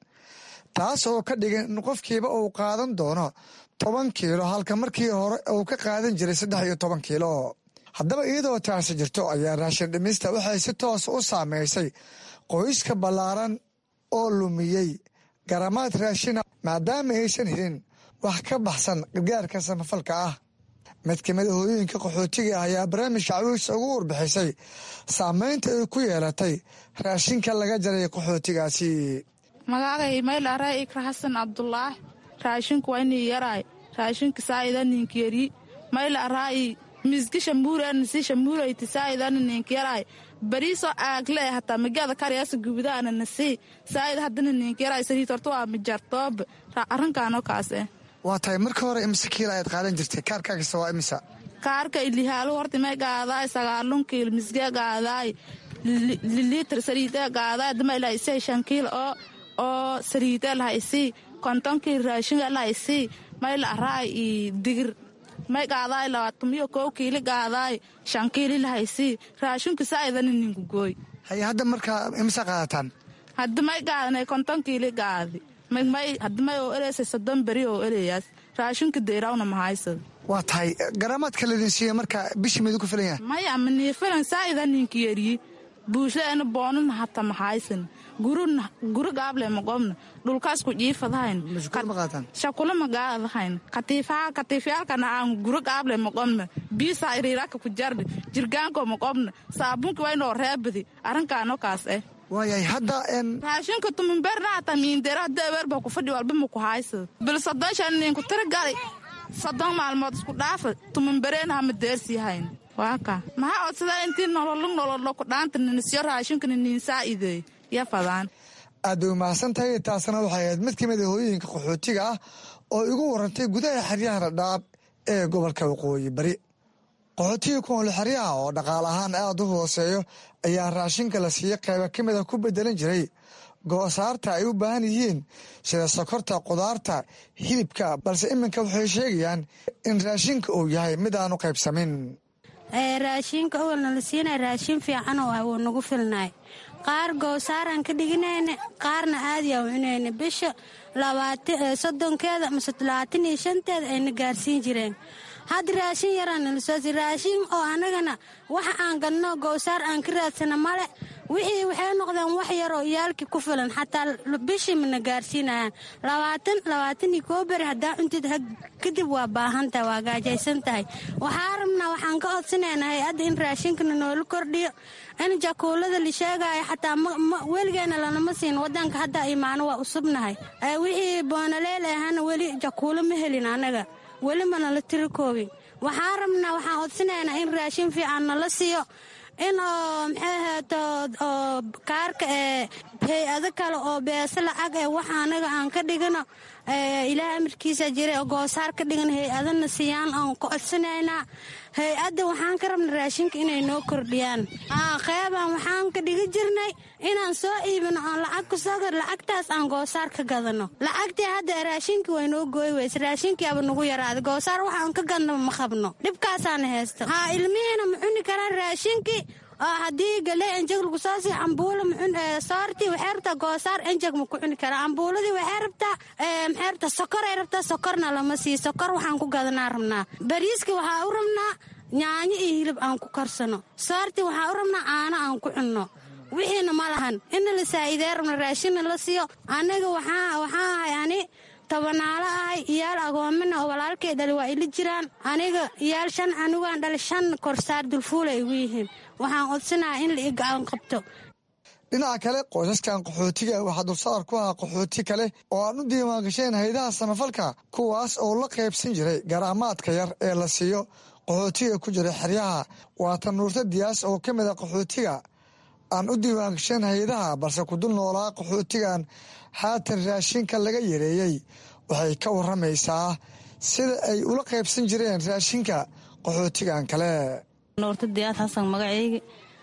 taas oo ka dhigan in qofkiiba uu qaadan doono toban kiilo halka markii hore uu ka qaadan jiray saddex iyo toban kiilo haddaba iyadoo taasi jirto ayaa raashin dhimista waxay si toos u saameysay qoyska ballaaran oo lumiyey garamaad raashina maadaama aysan helin wax ka baxsan gargaarka samafalka ah mid ka mid a hooyooyinka qaxootiga ah ayaa barnaamijka cawiisa ugu warbixisay saameynta ay ku yeelatay raashinka laga jaray qaxootigaasi magacagay mayl aray ikra xasan cabdulaahi raashinku waa inii yaraay raashinka saa'ida ninkiyari mayl araayi miski shambuurana si shambuurayti saa'idana ninkiyaraay bariisoo aagle hataa magada karyaasa gubudaana nasi saa'id haddana ninkiyaraay sariit horta waa mijartoob arrinkaanoo kaas eh waa tahay marka hore imse kiila ayaad qaadan jirtay kaarkaagisa waa imisa kaarka ilihaalu horta may gaadaay sagaalun kiil misgee gaadaay liliitr sariidee gaadaay dama ilaa isay shan kiil oo oo sariidee laha isii kontonkii raashinga laha isii may la araay i digir may gaadaay labaatamiyo kow kiili gaadaay shan kiili laha isii raashinku saa'idana ninku gooy haye hadda markaa imisa qaadataan haddi may gaadanay konton kiili gaadi may haddi may oo eleysay soddon beri oo eleyaas raashinka deyrawna mahaysad waa tahay garaamaadka ladin siiya marka bishii midu ku filan yahay maya maniifilan saa'ida ninka yeriyi buushadaena boonana hata mahaysan guri gaable maqobna dhulkaas ku jiifadahayn shakula magaadahayn katiifyaalkana aan guri gaable maqobna biisaa iriiraka ku jardi jirgaanko maqobna saabunki waynoo reebadi arrinkaano kaas eh waayahay hadda raashinka tuminbeerna hata miindera hadda aweerba ku fadhi walba ma ku haysad bil soddon shan ninku tira gali soddon maalmood isku dhaafa tuminbereena hama deersiihayn waaka maxaa odsadaa intii nololo nololo ku dhaanta ninisyo raashinkana niinsaa'ideey ya fadaan aad bay umahadsan tahay taasna waxay ahayd mid ka mid a hooyooyinka qaxootiga ah oo igu warantay gudaha xeryaha dhadhaab ee gobolka waqooyi bari qaxootiga ku nool xeryaha oo dhaqaal ahaan aada u hooseeyo ayaa raashinka la siiya qayba ka mid a ku bedelan jiray goosaarta ay u baahan yihiin sida sokorta qudaarta hilibka balse iminka waxay sheegayaan in raashinka uu yahay mid aan u qaybsamin raashinka owalna la siinay raashin fiican oo ah wuu nagu filnaay qaar goosaaraan ka dhiginayna qaarna aadiyaa cunayna bisha soddonkeeda mase labaatan iyo shanteeda ayna gaarsiin jireen hadda raashin yaraan nalasooti raashin oo annagana waxa aan gadno gowsaar aan ka raadsana male wixii waxay noqdeen wax yaroo iyaalkii ku filan xataa bishii mana gaarsiinayaan labaatan labaatan iyo koo beri haddaa cuntid kadib waa baahantahay waa gaajaysan tahay waxaa rabnaa waxaan ka codsanaynaa hay-adda in raashinkana noola kordhiyo in jakuulada la sheegaayo xataa weligeena lanama siin wadanka hadda imaano waa usubnahay wixii boonaleel ahana weli jakuulo ma helin annaga weli mana la tiri koobin waxaan rabnaa waxaan codsanaynaa in raashin fiican nala siiyo in oo maxay ahaato oo kaarka ee hay-ado kale oo beese lacag ee wax anaga aan ka dhigano ilaah amarkiisa jira oo goosaar ka dhigan hay-adana siiyaan aan ka codsanaynaa hay-adda waxaan ka rabna raashinka inay noo kordhiyaan qeybaan waxaan ka dhigi jirnay inaan soo iibino oon lacag kusoo lacagtaas aan goosaar ka gadano lacagtii hadda raashinkii way noo gooy weyse raashinkiiaba nagu yaraaday goosaar waxaan ka gadnaba ma qabno dhibkaasaana haysto haa ilmihiina ma cuni karaan raashinkii oo haddii galey enjeg lagu soo sii ambuula soortii waxay rabtaa goosaar enjeg ma ku cuni karaa ambuuladii waxay rabtaa maxay rabtaa sokoray rabtaa sokorna lama sii sokor waxaan ku gadanaa rabnaa bariiski waxaa u rabnaa yaanyo iyo hilib aan ku karsano soortii waxaa u rabnaa caano aan ku cunno wixiina ma lahan ina la saa'idee rabna raashinna la siiyo anaga waxaa ahay ani tabanaalo ahay iyaal agoomina oo walaalkay dhali waa ili jiraan aniga iyaal shan anugaan dhali shan korsaar dulfuula igu yihiin waxaan codsanaha in la igacan qabto dhinaca kale qoysaskan qaxootiga waxaa dulsaar ku ahaa qaxooti kale oo aan u diiwaangasheen haydaha samafalka kuwaas oo la qaybsan jiray garaamaadka yar ee la siiyo qaxootiga ku jira xeryaha waatan nuurta diyaas oo ka mid a qaxootiga aan u diiwaangasheen haydaha balse ku dul noolaa qaxootigan haatan raashinka laga yareeyey waxay ka waramaysaa sida ay ula qaybsan jireen raashinka qaxootigan kale nuurta diyaad xasan magacaygi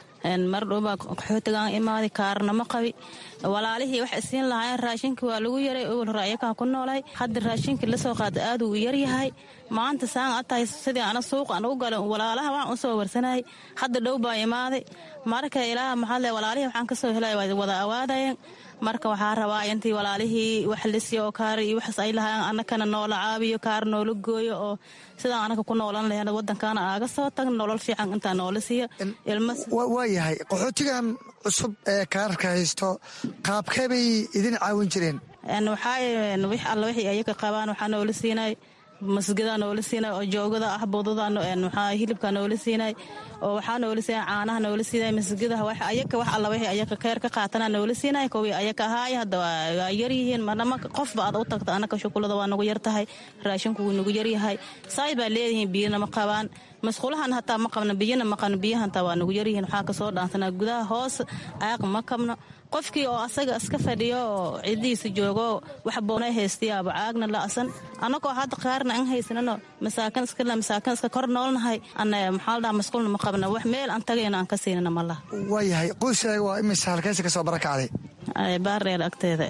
mar dhowbaa qaxootigaan imaaday kaarnama qabi walaalihii wax isiin lahaayeen raashinka waa lagu yaray owal hore ayakaan ku noolahay hadda raashinkii lasoo qaada aad uu yaryahay maanta saan a tahay sidii ana suuq aan ugu gala walaalaha waan u soo warsanayay hadda dhow baa imaaday marka ilaa maxaale walaalihii waxaan kasoo helay wada awaadayeen marka waxaa rabaa intii walaalihii wax lisiyo oo kaar iyo waxaas ay lahaayeen annakana noola caabiyo kaar noola gooyo oo sidaan anaka ku noolan lahayn wadankaana aaga soo tagn nolol fiican intaa noola siiyo waa yahay qaxootigan cusub ee kaararka haysto qaabkee bay idin caawin jireen waxaa wix alla wixii ayaga qabaan waxaa noola siinay masgadaa noola siinay oo joogada ah budada waxaa hilibka noola siinay oo waxaa noola siinay caanaha noola siinay masgadaha wax ayaga wax alla wixii ayaga keer ka qaatana noola siinay kuwii ayaga ahaay hadda waa yaryihiin manama qofba aad u tagta anaka shukulada waa nagu yar tahay raashinku wuu nagu yaryahay saay baa leedihiin biyana ma qabaan masquulahan hataa ma qabno biyana ma qabno biyahantaa waa nagu yaryihiin waxaa kasoo dhaansanaa gudaha hoos aaq ma qabno qofkii oo asaga iska fadhiyo oo cidiisa joogo wax boonay haystayaaba caagna la'san annagoo hadda qaarna an haysanano masaakin iskale masaakin iska kor noolnahay ana maxaa la dhaha masquulna ma qabna wax meel aan tagayno aan ka siinana ma laha waa yahay qoyskaaga waa imisa halkaysa kasoo barakacday baardheer agteeda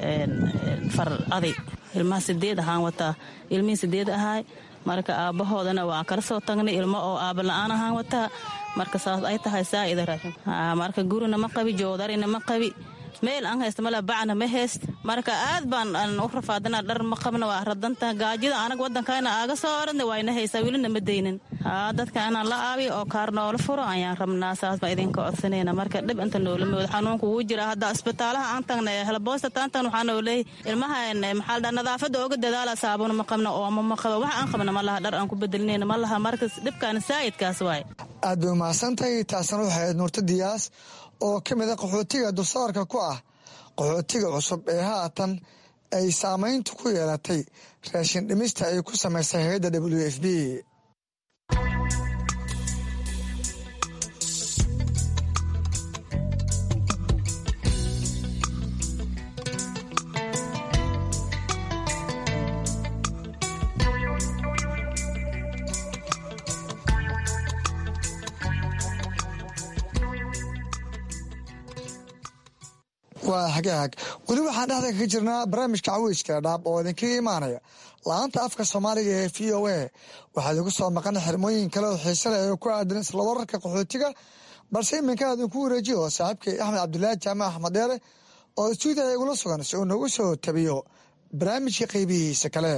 far aday ilmaha sideed ahaan wataa ilmihii sideed ahaay marka aabbahoodana waan kala soo tagnay ilmo oo aaba la-aan ahaan wataa marka saas ay tahay saa'ida raashin marka gurina ma qabi joodarina ma qabi meel aan haysta male bacna ma hayst marka aad baan u rafaadana dhar ma qabna waa radanta gaajida anaga wadankayna aaga soo oradna wayna haysaa welina ma daynin dadka inaan la aabiyo oo kaar noola furo ayaan rabnaa saas baa idinka codsanayna marka dhib inta noola mooda xanuunka wuu jira hadda isbitaalaha aan tagna helboosta taan tagna waxaa noo leeyahy ilmaha maxaa dhaa nadaafadda ooga dadaala saabuna ma qabna ooma ma qaba wax aan qabna ma laha dhar aan ku bedelinayna ma laha marka dhibkaana saa'idkaas waay aad bay umahadsantahay taasna waxay ahayd nuurta diyaas oo ka mid a qaxootiga dulsaarka ku ah qaxootiga cusub ee haatan ay saamayntu ku yeelatay raashin dhimista ay ku samaysay hay-adda w f b waa hagaag weli waxaan dhexda kaga jirnaa barnaamijka caweyska dhaab oo idinkaga imaanaya la-aanta afka soomaaliga ee v o a waxaa idigu soo maqan xirmooyin kale oo xiise leh oo ku aadan isla wararka qaxootiga balse iminka idinku wareejiyo saaxiibkay axmed cabdulaahi jaamac axmed dheere oo stuudiya igula sugan si uu nagu soo tabiyo barnaamijka qaybihiisa kale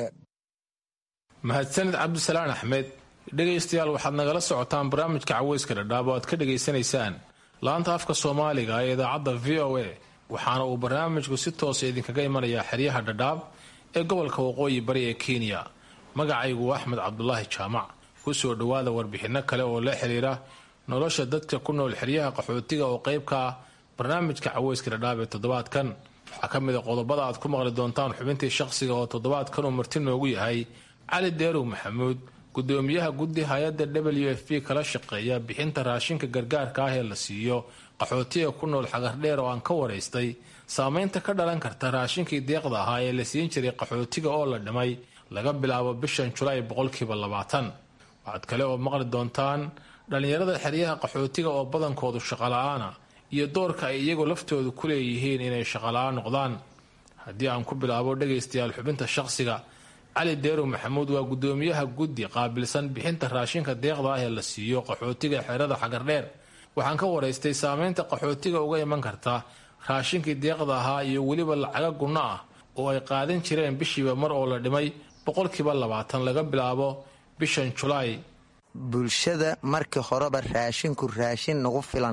mahadsanid cabdisalaan axmed dhegaystayaal waxaad nagala socotaan barnaamijka caweyska dhadhaab oo aad ka dhegaysanaysaan laanta afka soomaaliga ee idaacadda v o a waxaana uu barnaamijku si toosa idinkaga imanayaa xeryaha dhadhaab ee gobolka waqooyi bari ee kenya magacaygu axmed cabdulaahi jaamac ku soo dhowaada warbixinno kale oo la xiriira nolosha dadka ku nool xeryaha qaxootiga oo qayb ka ah barnaamijka caweyska dhadhaab ee toddobaadkan waxaa ka mid a qodobada aad ku maqli doontaan xubintii shaqsiga oo toddobaadkan uu marti noogu yahay cali deerow maxamuud gudoomiyaha guddi hay-adda w f b kala shaqeeya bixinta raashinka gargaarka ah ee la siiyo qaxootiga ku nool xagardheer oo aan ka waraystay saameynta ka dhalan karta raashinkii deeqda ahaa ee la siin jiray qaxootiga oo la dhimay laga bilaabo bishan julaay boqolkiiba labaatan waxaad kale oo maqli doontaan dhallinyarada xeryaha qaxootiga oo badankoodu shaqola-aana iyo doorka ay iyagu laftoodu ku leeyihiin inay shaqola-aan noqdaan haddii aan ku bilaabo dhagaystayaal xubinta shaqsiga cali deerow maxamuud waa gudoomiyaha guddi qaabilsan bixinta raashinka deeqda ah ee la siiyo qaxootiga xerada xagardheer waxaan ka waraystay saameynta qaxootiga uga iman karta raashinkii deeqda ahaa iyo weliba lacaga gunno ah oo ay qaadan jireen bishiiba mar oo la dhimay boqolkiiba labaatan laga bilaabo bishan julaay bulshada markii horeba raashinku raashin nagu filan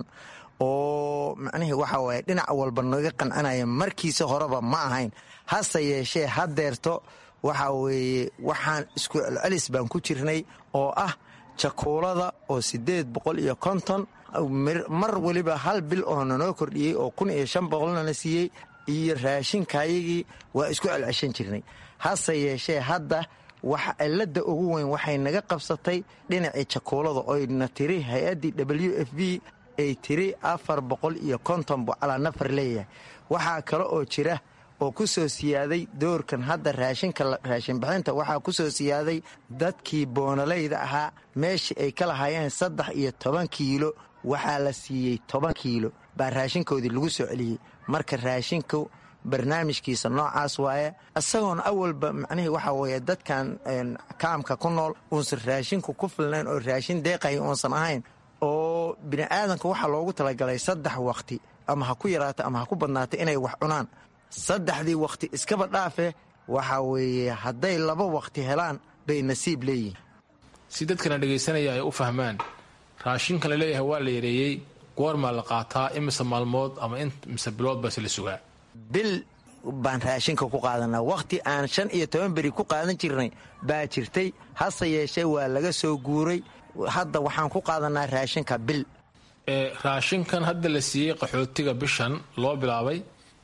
oo macnihii waxa waaye dhinac walba naga qancanaya markiisa horeba ma ahayn hase yeeshee hadeerto waxa weeye waxaan isku celcelis baan ku jirnay oo ah jakuulada oo siddeed boqol iyo konton mar weliba hal bil oo nanoo kordhiyey oo kun iyo shan boqolnana siiyey iyo raashinkayagii waa isku celceshan jirnay hase yeeshee hadda wax cilada ugu weyn waxay naga qabsatay dhinacii jakuulada oyna tiri hay-addii w f b ay tiri afar boqol iyo konton buu calaa nafar leeyahay waxaa kale oo jira oo ku soo siyaaday doorkan hadda raashinka raashinbixinta waxaa ku soo siyaaday dadkii boonalayda ahaa meeshii ay ka lahaayeen saddex iyo toban kiilo waxaa la siiyey toban kiilo baa raashinkoodii lagu soo celiyey marka raashinku barnaamijkiisa noocaas waaye isagoona awalba macnihii waxaa weeye dadkan kaamka ku nool uunsan raashinku ku filnayn oo raashin deeqaya uunsan ahayn oo bini'aadanka waxaa loogu talagalay saddex wakhti ama ha ku yaraata ama ha ku badnaata inay wax cunaan saddexdii wakhti iskaba dhaafe waxa weeye hadday laba wakhti helaan bay nasiib leeyihiin si dadkana dhegaysanaya ay u fahmaan raashinkan la leeyahay waa la yareeyey goormaa la qaataa imise maalmood ama imise bilood base la sugaa bil baan raashinka ku qaadanaa wakhti aan shan iyo toban beri ku qaadan jirnay baa jirtay hase yeeshee waa laga soo guuray hadda waxaan ku qaadanaa raashinka bil raashinkan hadda la siiyey qaxootiga bishan loo bilaabay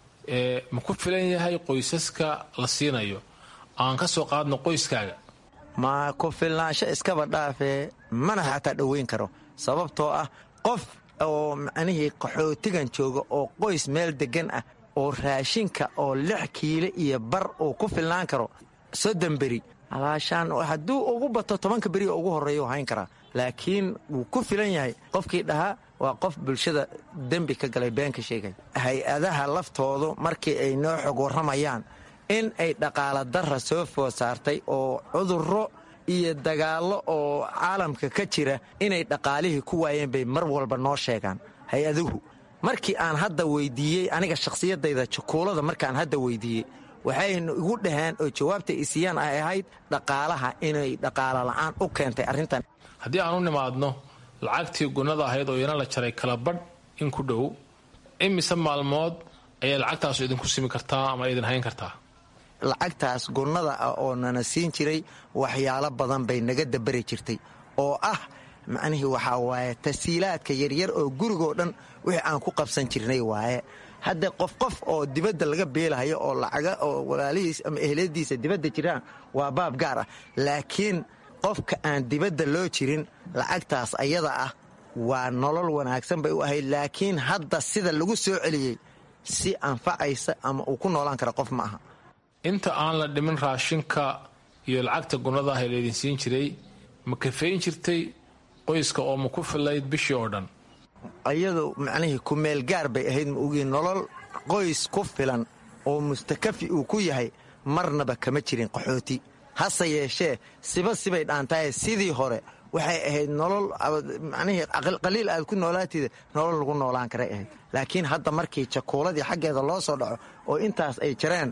ma ku filan yahay qoysaska la siinayo aan ka soo qaadno qoyskaaga ma ku filnaansho iskaba dhaafee mana xataa dhoweyn karo sababtoo ah qof oo macnihii qaxootigan jooga oo qoys meel deggan ah oo raashinka oo lix kiilo iyo bar uu ku filnaan karo soddon beri alaashaan hadduu ugu bato tobanka beri oo ugu horreeya u hayn karaa laakiin wuu ku filan yahay qofkii dhahaa waa qof bulshada dembi ka galay been ka sheegay hay-adaha laftoodu markii ay noo xog warramayaan in ay dhaqaala darra soo food saartay oo cudurro iyo dagaallo oo caalamka ka jira inay dhaqaalihii ku waayeen bay mar walba noo sheegaan hay-aduhu markii aan hadda weydiiyey aniga shakhsiyadayda jakuulada markaan hadda weydiiyey waxayna igu dhaheen oo jawaabta isiyaan ay ahayd dhaqaalaha inay dhaqaala la'aan u keentay arrintan haddii aan u nimaadno lacagtii gunnada ahayd oo iyana la jaray kala badh in ku dhow imise maalmood ayay lacagtaasu idinku simi kartaa ama idin hayn kartaa lacagtaas gunnada ah oo nana siin jiray waxyaalo badan bay naga dabari jirtay oo ah macnihii waxaa waaye tasiilaadka yaryar oo gurigoo dhan wixii aan ku qabsan jirnay waaye hadda qof qof oo dibadda laga beelahayo oo lacaga oo walaalihiis ama ehladiisa dibadda jiraan waa baab gaar ah laakiin qofka aan dibadda loo jirin lacagtaas ayada ah waa nolol wanaagsan bay u ahayd laakiin hadda sida lagu soo celiyey si anfacaysa ama uu ku noolaan kara qof ma aha inta aan la dhimin raashinka iyo lacagta gunnada ah ee laydin siin jiray ma kafeyn jirtay qoyska oo ma ku filayd bishii oo dhan ayadu macnihii kumeel gaar bay ahayd ma ogii nolol qoys ku filan oo mustakafi uu ku yahay marnaba kama jirin qaxooti hase yeeshee siba sibay dhaantaye sidii hore waxay ahayd nolol macnihii qaliil aad ku noolaatida nolol lagu noolaan karay ahayd laakiin hadda markii jakuuladii xaggeeda loo soo dhaco oo intaas ay jareen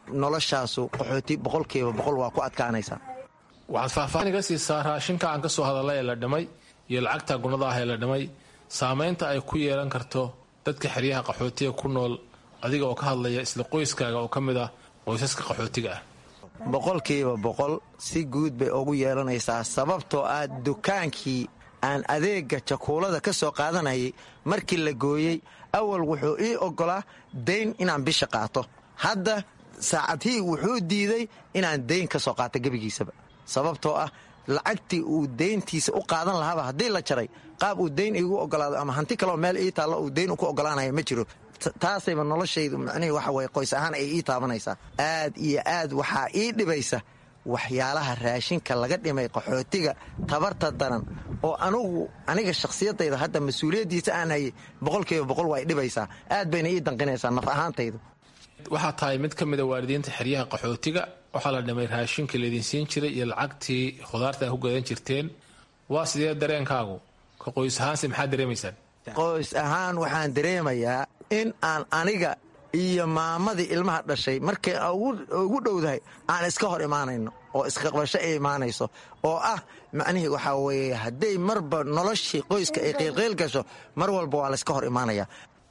noloshaasu qaxooti boqolkiiba boqol waa ku adkaanaysaa waxaad faahfaahin iga siisaa raashinka aan ka soo hadalay ee la dhimay iyo lacagta gunada ah ee la dhimay saamaynta ay ku yeelan karto dadka xeryaha qaxootiga ku nool adiga oo ka hadlaya isla qoyskaaga oo ka mid ah qoysaska qaxootiga ah boqolkiiba boqol si guud bay ugu yeelanaysaa sababtoo ah dukaankii aan adeega jakuulada ka soo qaadanayay markii la gooyey awal wuxuu ii oggolaa dayn inaan bisha qaato hadda saacadhii wuxuu diiday inaan dayn ka soo qaato gebigiisaba sababtoo ah lacagtii uu dayntiisa u qaadan lahaaba haddii la jaray qaab uu dayn igu ogolaado ama hanti kaleo meel ii taallo uu dayn ku ogolaanaya ma jiro taasayba noloshaydu macnihii waxa weye qoys ahaan ay ii taabanaysaa aad iyo aad waxaa ii dhibaysa waxyaalaha raashinka laga dhimay qaxootiga tabarta daran oo anugu aniga shakhsiyadayda hadda mas-uuliyaddiisa aan hayay boqolkiiba boqol waa idhibaysaa aad bayna ii danqinaysaa naf ahaantaydu waxaa tahay mid ka mida waalidiinta xeryaha qaxootiga waxaa la dhimay raashinka laydin siin jiray iyo lacagtii khudaarta ku gadan jirteen waa sidee dareenkaagu ka qoys ahaanse maxaad dareemaysaan qoys ahaan waxaan dareemayaa in aan aniga iyo maamadii ilmaha dhashay markay ugu dhowdahay aan iska hor imaanayno oo isqaqbasho ay imaanayso oo ah macnihii waxaa weeye hadday marba noloshii qoyska ay qiilqiil gasho mar walba waa layska hor imaanaya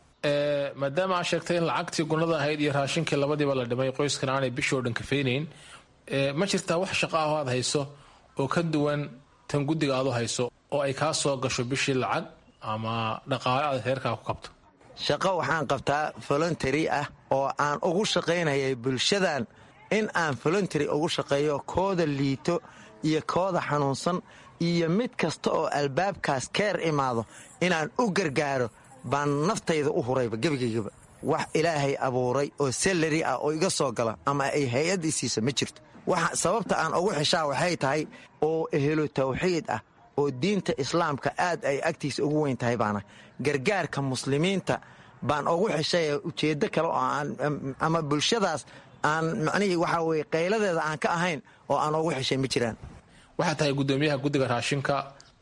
maadaama aad sheegtay in lacagtii gunada ahayd iyo raashinkii labadiiba la dhimay qoyskan aanay bishoo dhan kafaynayn ma jirtaa wax shaqo ah oo aad hayso oo ka duwan tan guddiga aad u hayso oo ay kaa soo gasho bishii lacag ama dhaqaale aad reerkaa ku kabto shaqo waxaan qabtaa voluntary ah oo aan ugu shaqaynayay bulshadan in aan voluntary ugu shaqeeyo kooda liito iyo kooda xanuunsan iyo mid kasta oo albaabkaas keer imaado inaan u gargaaro baan naftayda u hurayba gebigaygaba wax ilaahay abuuray oo salari ah oo iga soo gala ama ay hay-ad isiisa ma jirto sababta aan ugu xeshaa waxay tahay oo ehelo tawxiid ah oo diinta islaamka aad ay agtiisa ugu weyn tahay baana gargaarka muslimiinta baan ugu xeshay ujeeddo kale oo ama bulshadaas aan macnihii waxaa weye qayladeeda aan ka ahayn oo aan ugu xeshay ma jiraan waxaa tahay guddoomiyaha guddiga raashinka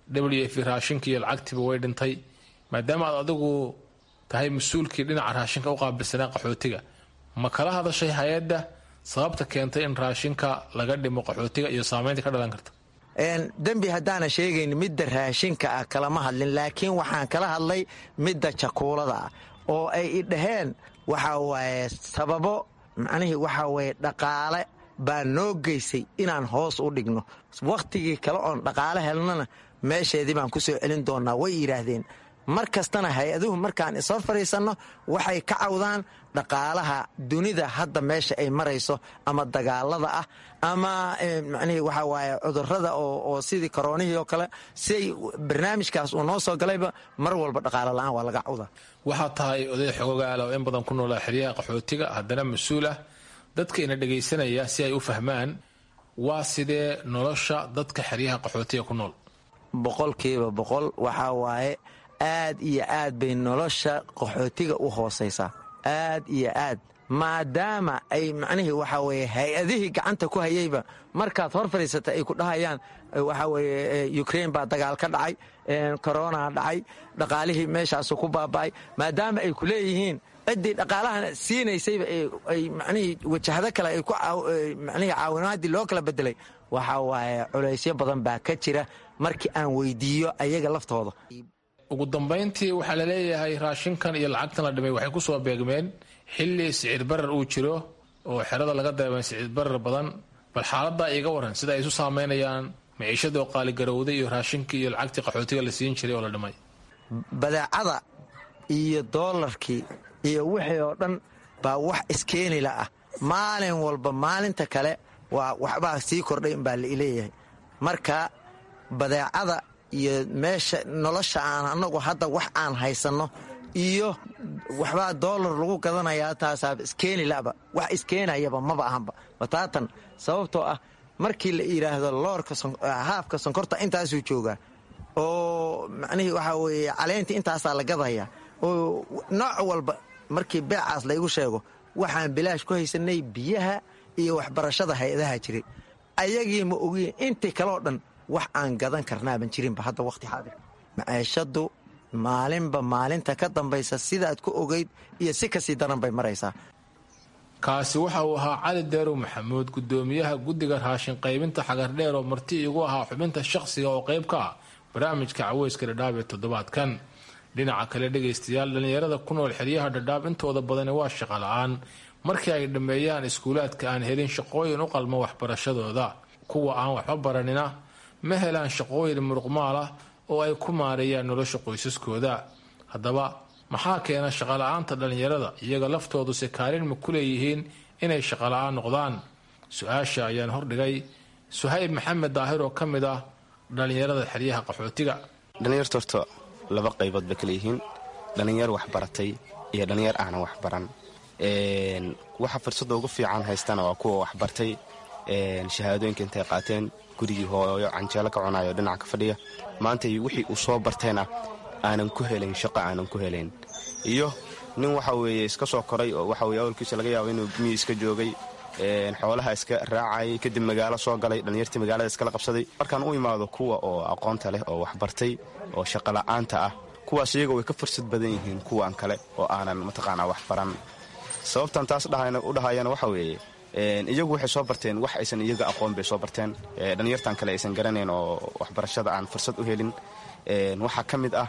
w f raashinka iyo lacagtiiba way dhintay maadaama aad adigu tahay mas-uulkii dhinaca raashinka u qaabilsanaa qaxootiga ma kala hadashay hay-adda sababta keentay in raashinka laga dhimo qaxootiga iyo saamaynta ka dhalan karta dembi haddaana sheegayn midda raashinka ah kalama hadlin laakiin waxaan kala hadlay midda jakuulada ah oo ay i dhaheen waxaa waaye sababo macnihii waxaa waye dhaqaale baa noo geysay inaan hoos u dhigno wakhtigii kale oon dhaqaale helnana meesheedii baan ku soo celin doonnaa way yidhaahdeen mar kastana hay-aduhu markaan isoo fadhiisanno waxay ka cawdaan dhaqaalaha dunida hadda meesha ay marayso ama dagaalada ah ama macnihii waxaa waaye cudurrada oo sidii koroonihii oo kale siay barnaamijkaas uu noo soo galayba mar walba dhaqaalo la'aan waa laga cawdaa waxaa tahay oday xogogaala oo in badan ku noolaa xeryaha qaxootiga haddana mas-uul ah dadka ina dhegaysanaya si ay u fahmaan waa sidee nolosha dadka xeryaha qaxootiga ku nool boqolkiiba boqol waxaa waaye aad iyo aad bay nolosha qaxootiga u hoosaysaa aad iyo aad maadaama ay macnihii waxaa weye hay-adihii gacanta ku hayeyba markaad hor fadhiisata ay ku dhahayaan waxaa weye ukrain baa dagaal ka dhacay korona dhacay dhaqaalihii meeshaasu ku baaba'ay maadaama ay ku leeyihiin ciddii dhaqaalahan siinaysayba ay macnihii wajahdo kale ay ku macnihii caawinaadii loo kala bedelay waxaa waaye culaysyo badan baa ka jira markii aan weydiiyo ayaga laftooda ugu dambayntii waxaa la leeyahay raashinkan iyo lacagtan la dhimay waxay ku soo beegmeen xilli sicir barar uu jiro oo xerada laga dareemay sicir barar badan bal xaaladdaa iiga waran sida ay isu saameynayaan maciishadoo qaaligarowday iyo raashinkii iyo lacagtii qaxootiga la siin jiray oo la dhimay badeecada iyo doolarkii iyo wixii oo dhan baa wax iskeenila ah maalin walba maalinta kale waa waxbaa sii kordhay baa laleeyahay marka badeecada iyo meesha nolosha aan anagu hadda wax aan haysanno iyo waxbaa doolar lagu gadanayaa taasaaba iskeenilaba wax iskeenayaba maba ahanba wataatan sababtoo ah markii la yidhaahdo loorka haafka sonkorta intaasuu joogaa oo macnihii waxaa weeye caleentii intaasaa la gadaya oo nooc walba markii beecaas laygu sheego waxaan bilaash ku haysanay biyaha iyo waxbarashada hay-adaha jiray ayagii ma ogiin intii kaleo dhan wax aan gadan karnaaban jirinba hadda waqti xaadir maciishadu maalinba maalinta ka dambaysa sidaad ku ogeyd iyo si kasii daran bay maraysaa kaasi waxa uu ahaa cali deerow maxamuud gudoomiyaha guddiga raashin qaybinta xagardheer oo marti igu ahaa xubinta shaqsiga oo qayb ka ah barnaamijka caweyska dhadhaab ee toddobaadkan dhinaca kale dhegaystayaal dhallinyarada ku nool xeryaha dhadhaab intooda badani waa shaqo la-aan markii ay dhammeeyaan iskuulaadka aan helin shaqooyin u qalma waxbarashadooda kuwa aan waxba baranina ma helaan shaqooyin muruqmaal ah oo ay ku maareeyaan nolosha qoysaskooda haddaba maxaa keena shaqala-aanta dhallinyarada iyaga laftoodu se kaalin ma ku leeyihiin inay shaqala-aan noqdaan su-aasha ayaan hordhigay suhayb maxamed daahir oo ka mid ah dhallinyarada xeryaha qaxootiga dhallinyarta horta laba qaybood bay kala yihiin dhallinyar waxbaratay iyo dhallinyar aanan waxbaran waxa fursadda ugu fiican haystana waa kuwa waxbartay shahaadooyinka intay qaateen gurigii hooyo canjeelo ka cunayo dhinaca ka fadhiya maanta wixii uu soo bartayna aanan ku helayn shaqo aanan ku helayn iyo nin waxa weeye iska soo koray oo waxa weye awalkiisa laga yaabo inuu miyi iska joogay xoolaha iska raacayay kadib magaalo soo galay dhallinyartii magaalada iskala qabsaday markaan u imaado kuwa oo aqoonta leh oo waxbartay oo shaqola'aanta ah kuwaas iyaga way ka fursad badan yihiin kuwan kale oo aanan mataqaanaa waxbaran sababtan taas u dhahayana waxa weeye iyagu waxay soo barteen wax aysan iyaga aqoon bay soo barteen dhallinyartan kale aysan garanayn oo waxbarashada aan fursad u helin waxaa ka mid ah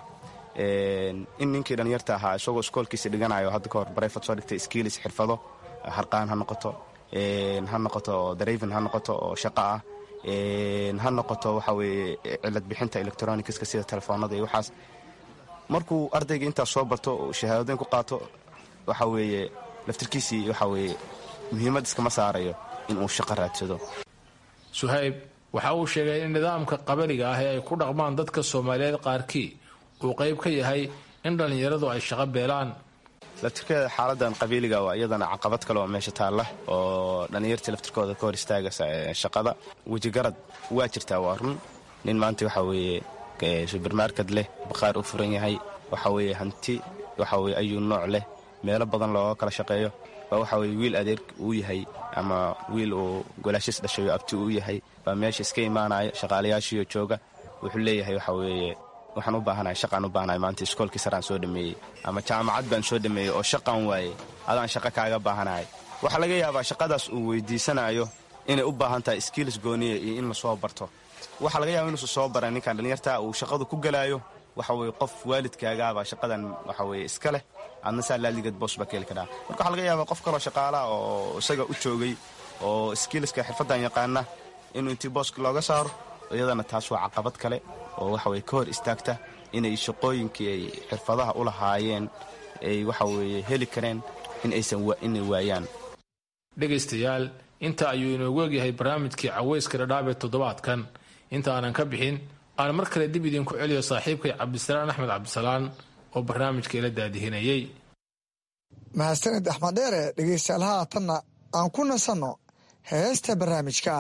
in ninkii dhallinyarta ahaa isagoo iskoolkiisa dhiganayo hadda ka hor barayfad soo dhigtay skiilis xirfado harqaan ha noqoto ha noqoto darayvin ha noqoto oo shaqo ah ha noqoto waxa weeye cilad bixinta electronicska sida telefoonada iyo waxaas markuu ardayga intaas soo barto shahaadooyin ku qaato waxa weeye laftirkiisii waxa weeye muhiimad iskama saarayo inuu shaqo raadsado suhayb waxa uu sheegay in nidaamka qabaliga ah ee ay ku dhaqmaan dadka soomaaliyeed qaarkii uu qayb ka yahay in dhallinyaradu ay shaqo beelaan laftirkeeda xaaladan qabiiliga waa iyadana caqabad kale oo meesha taalla oo dhallinyartii laftirkooda ka hor istaagaysa shaqada wejigarad waa jirtaa waa run nin maanta waxa weeye subermarket leh baqaar u furan yahay waxa weeye hanti waxa weye ayuu nooc leh meelo badan looga kala shaqeeyo baa waxa weye wiil adeer uu yahay ama wiil uu golaashis dhashayo abti uu yahay baa meesha iska imaanaya shaqaalayaashiiyo jooga wuxuu leeyahay waxa weeye waxaan u baahanahay shaqaan u baahanahay maanta iskoolkii saraan soo dhameeyey ama jaamacad baan soo dhameeyey oo shaqaan waayey adaan shaqo kaaga baahanahay waxaa laga yaabaa shaqadaas uu weydiisanayo inay u baahan tahay skiilis gooniya iyo in la soo barto waxaa laga yaaba inuusan soo baran ninkan dhallinyarta uu shaqadu ku gelaayo waxa weye qof waalidkaagaabaa shaqadan waxa weye iska leh adna saa laaligeed boos baa ka heli karaa marka waxaa laga yaabaa qof kaloo shaqaalaha oo isaga u joogay oo skiiliska xirfaddan yaqaana inuu intii booska looga saaro iyadana taas waa caqabad kale oo waxa weye ka hor istaagta inay shaqooyinkii ay xirfadaha u lahaayeen ay waxa weeye heli kareen in aysan inay waayaan dhegaystayaal inta ayuu inoogu egyahay barnaamijkii caweyska dhadhaab ee toddobaadkan inta aanan ka bixin aan mar kale dib idinku celiyo saaxiibkay cabdisalaan axmed cabdisalaan oo barnaamijka ila daadihinayay mahadsanid axmed dheere dhegaystayaal haatanna aan ku nasanno heesta barnaamijka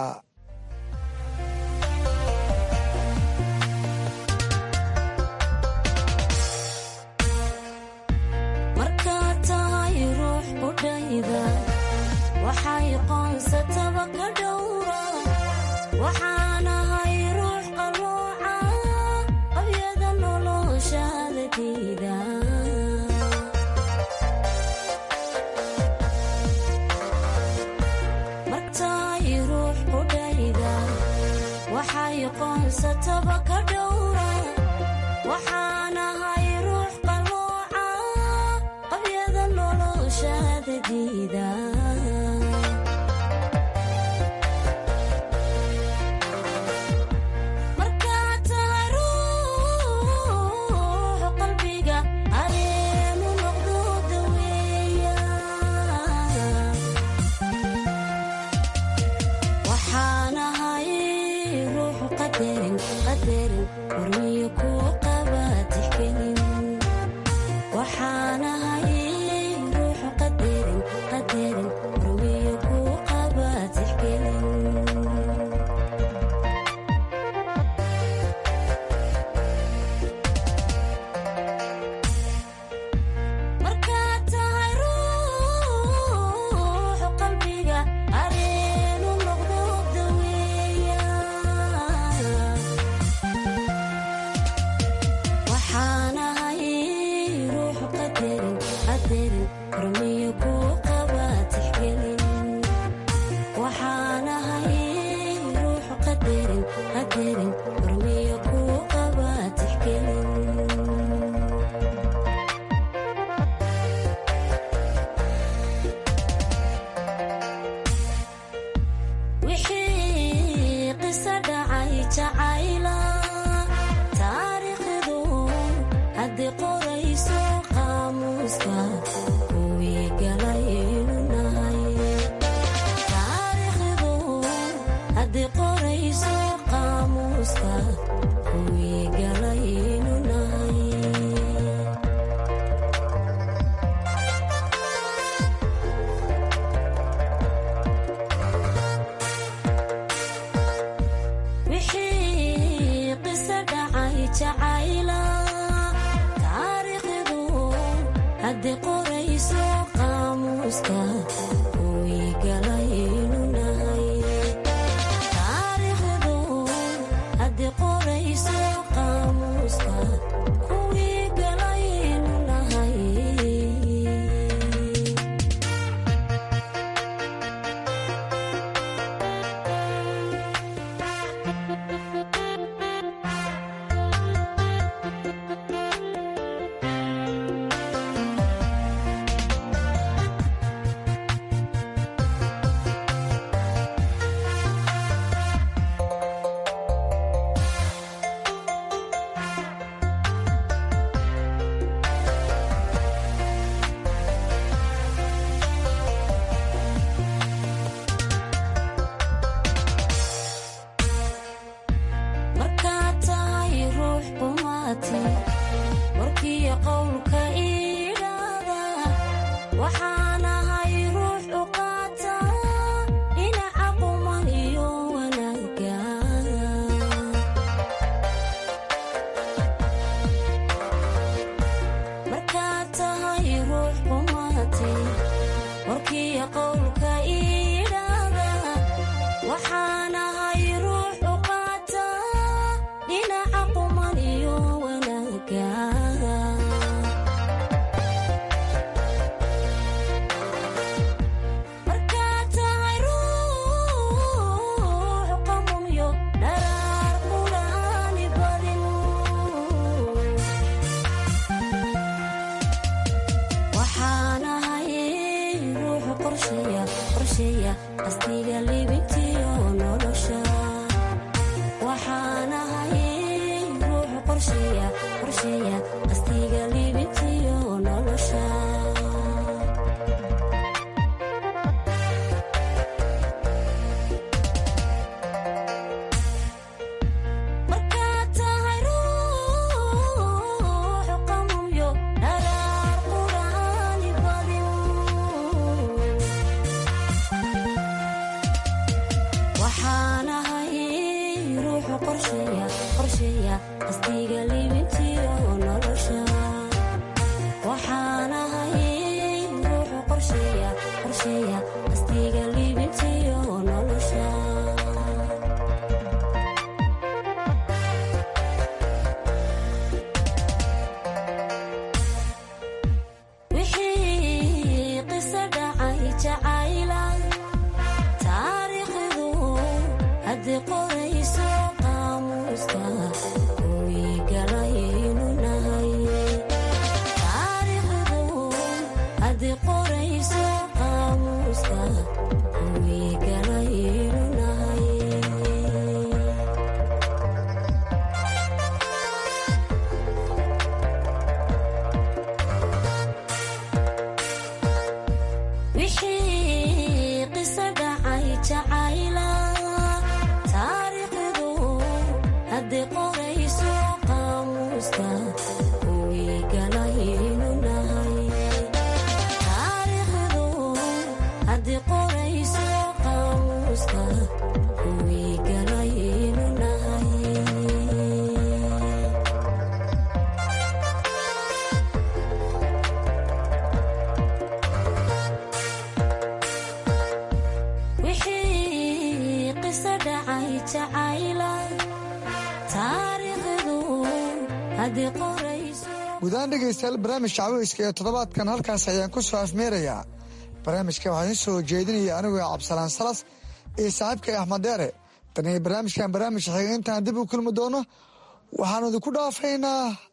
markaad tahay ruux qudhayda waxay qoonsataba ka dhowra waxaanahay ruux qalooca qabyada noloshaada diida martaay ruux qudhayda waxay qoonsataba ka dhowra waxaanahay ruux qalooca qabyada noloshaada diida markaad tahay ruux qalbiga areenu noqdo daweeya waxaanahay ruux qadarin qadarin hormiyo kuu qaba tixgelin waxaanahay ruux qadarin qadarin hormiyo kuu qaba tixgelin markaad tahay ruux qalbiga areenu noqdo daweeya waxaanahay ruux qadarin qadarin hormiyo kuu qaba tixgelin haddii qorayso qaamuuska kuwii galaynu nahay taariikhdu haddii qorayso qaamuuska kuwii galaynu nahay wixii qiso dhacay jacayla taariikhdu haddii qorayso qaamuuska kuwii galaynu nahay taariikhdu haddii qorayso qaamuuska kuwii galaynu nahay markaad tahay ruux qumaati warkiyo qowlka idhaada waxaan ahay ruux u qaata dhinaca quman iyo wanaaga markaad tahay ruux qumaati warkiyo qowlka idhaada waxaan ahay ruux u qaata dhinaca quman iyo wanaaga markaad tahay ruux qamumyo dharaar quraani badin waxaan ahay ruux qorsheeya qorsheeya qastiga libintiyo nolosha waxaan ahay ruux qorsheeya qorsheeya qastiga libintiyo nolosha markaad tahay ruux qamumyo dharaar quraani badin waxaan ahay ruuxu qorsheeya qorsheeya qastiga libintiyo nolosha waxaan ahay ruuxu qorsheeya qorsheeya qastiga libintiyo nolosha wixii qiso dhacay jacayla taariikhdu haddii qorayso qaamuuska kuwii galaynu nahay taariikhdu haddii qorayso qaamuuska kuwii galaynu nahay wixii qiso dhacay jacayla taariikhdu haddii qorayso qaamuuska kuwii galaynu nahay taariikhdu haddii qorayso qaamuuska kuwii galaynu nahay wixii qiso dhacay jacayla taariikhdu haddii qorayso gudahaan dhegaystayaal barnaamijka caweyska ee toddobaadkan halkaas ayaan ku soo afmeerayaa barnaamijka waxaa idiin soo jeedinaya anigoo cabdisalaan salas iyo saaxiibkay axmed deere tan iyo barnaamijkan barnaamij xiga intaan dib u kulmi doono waxaanu idinku dhaafaynaa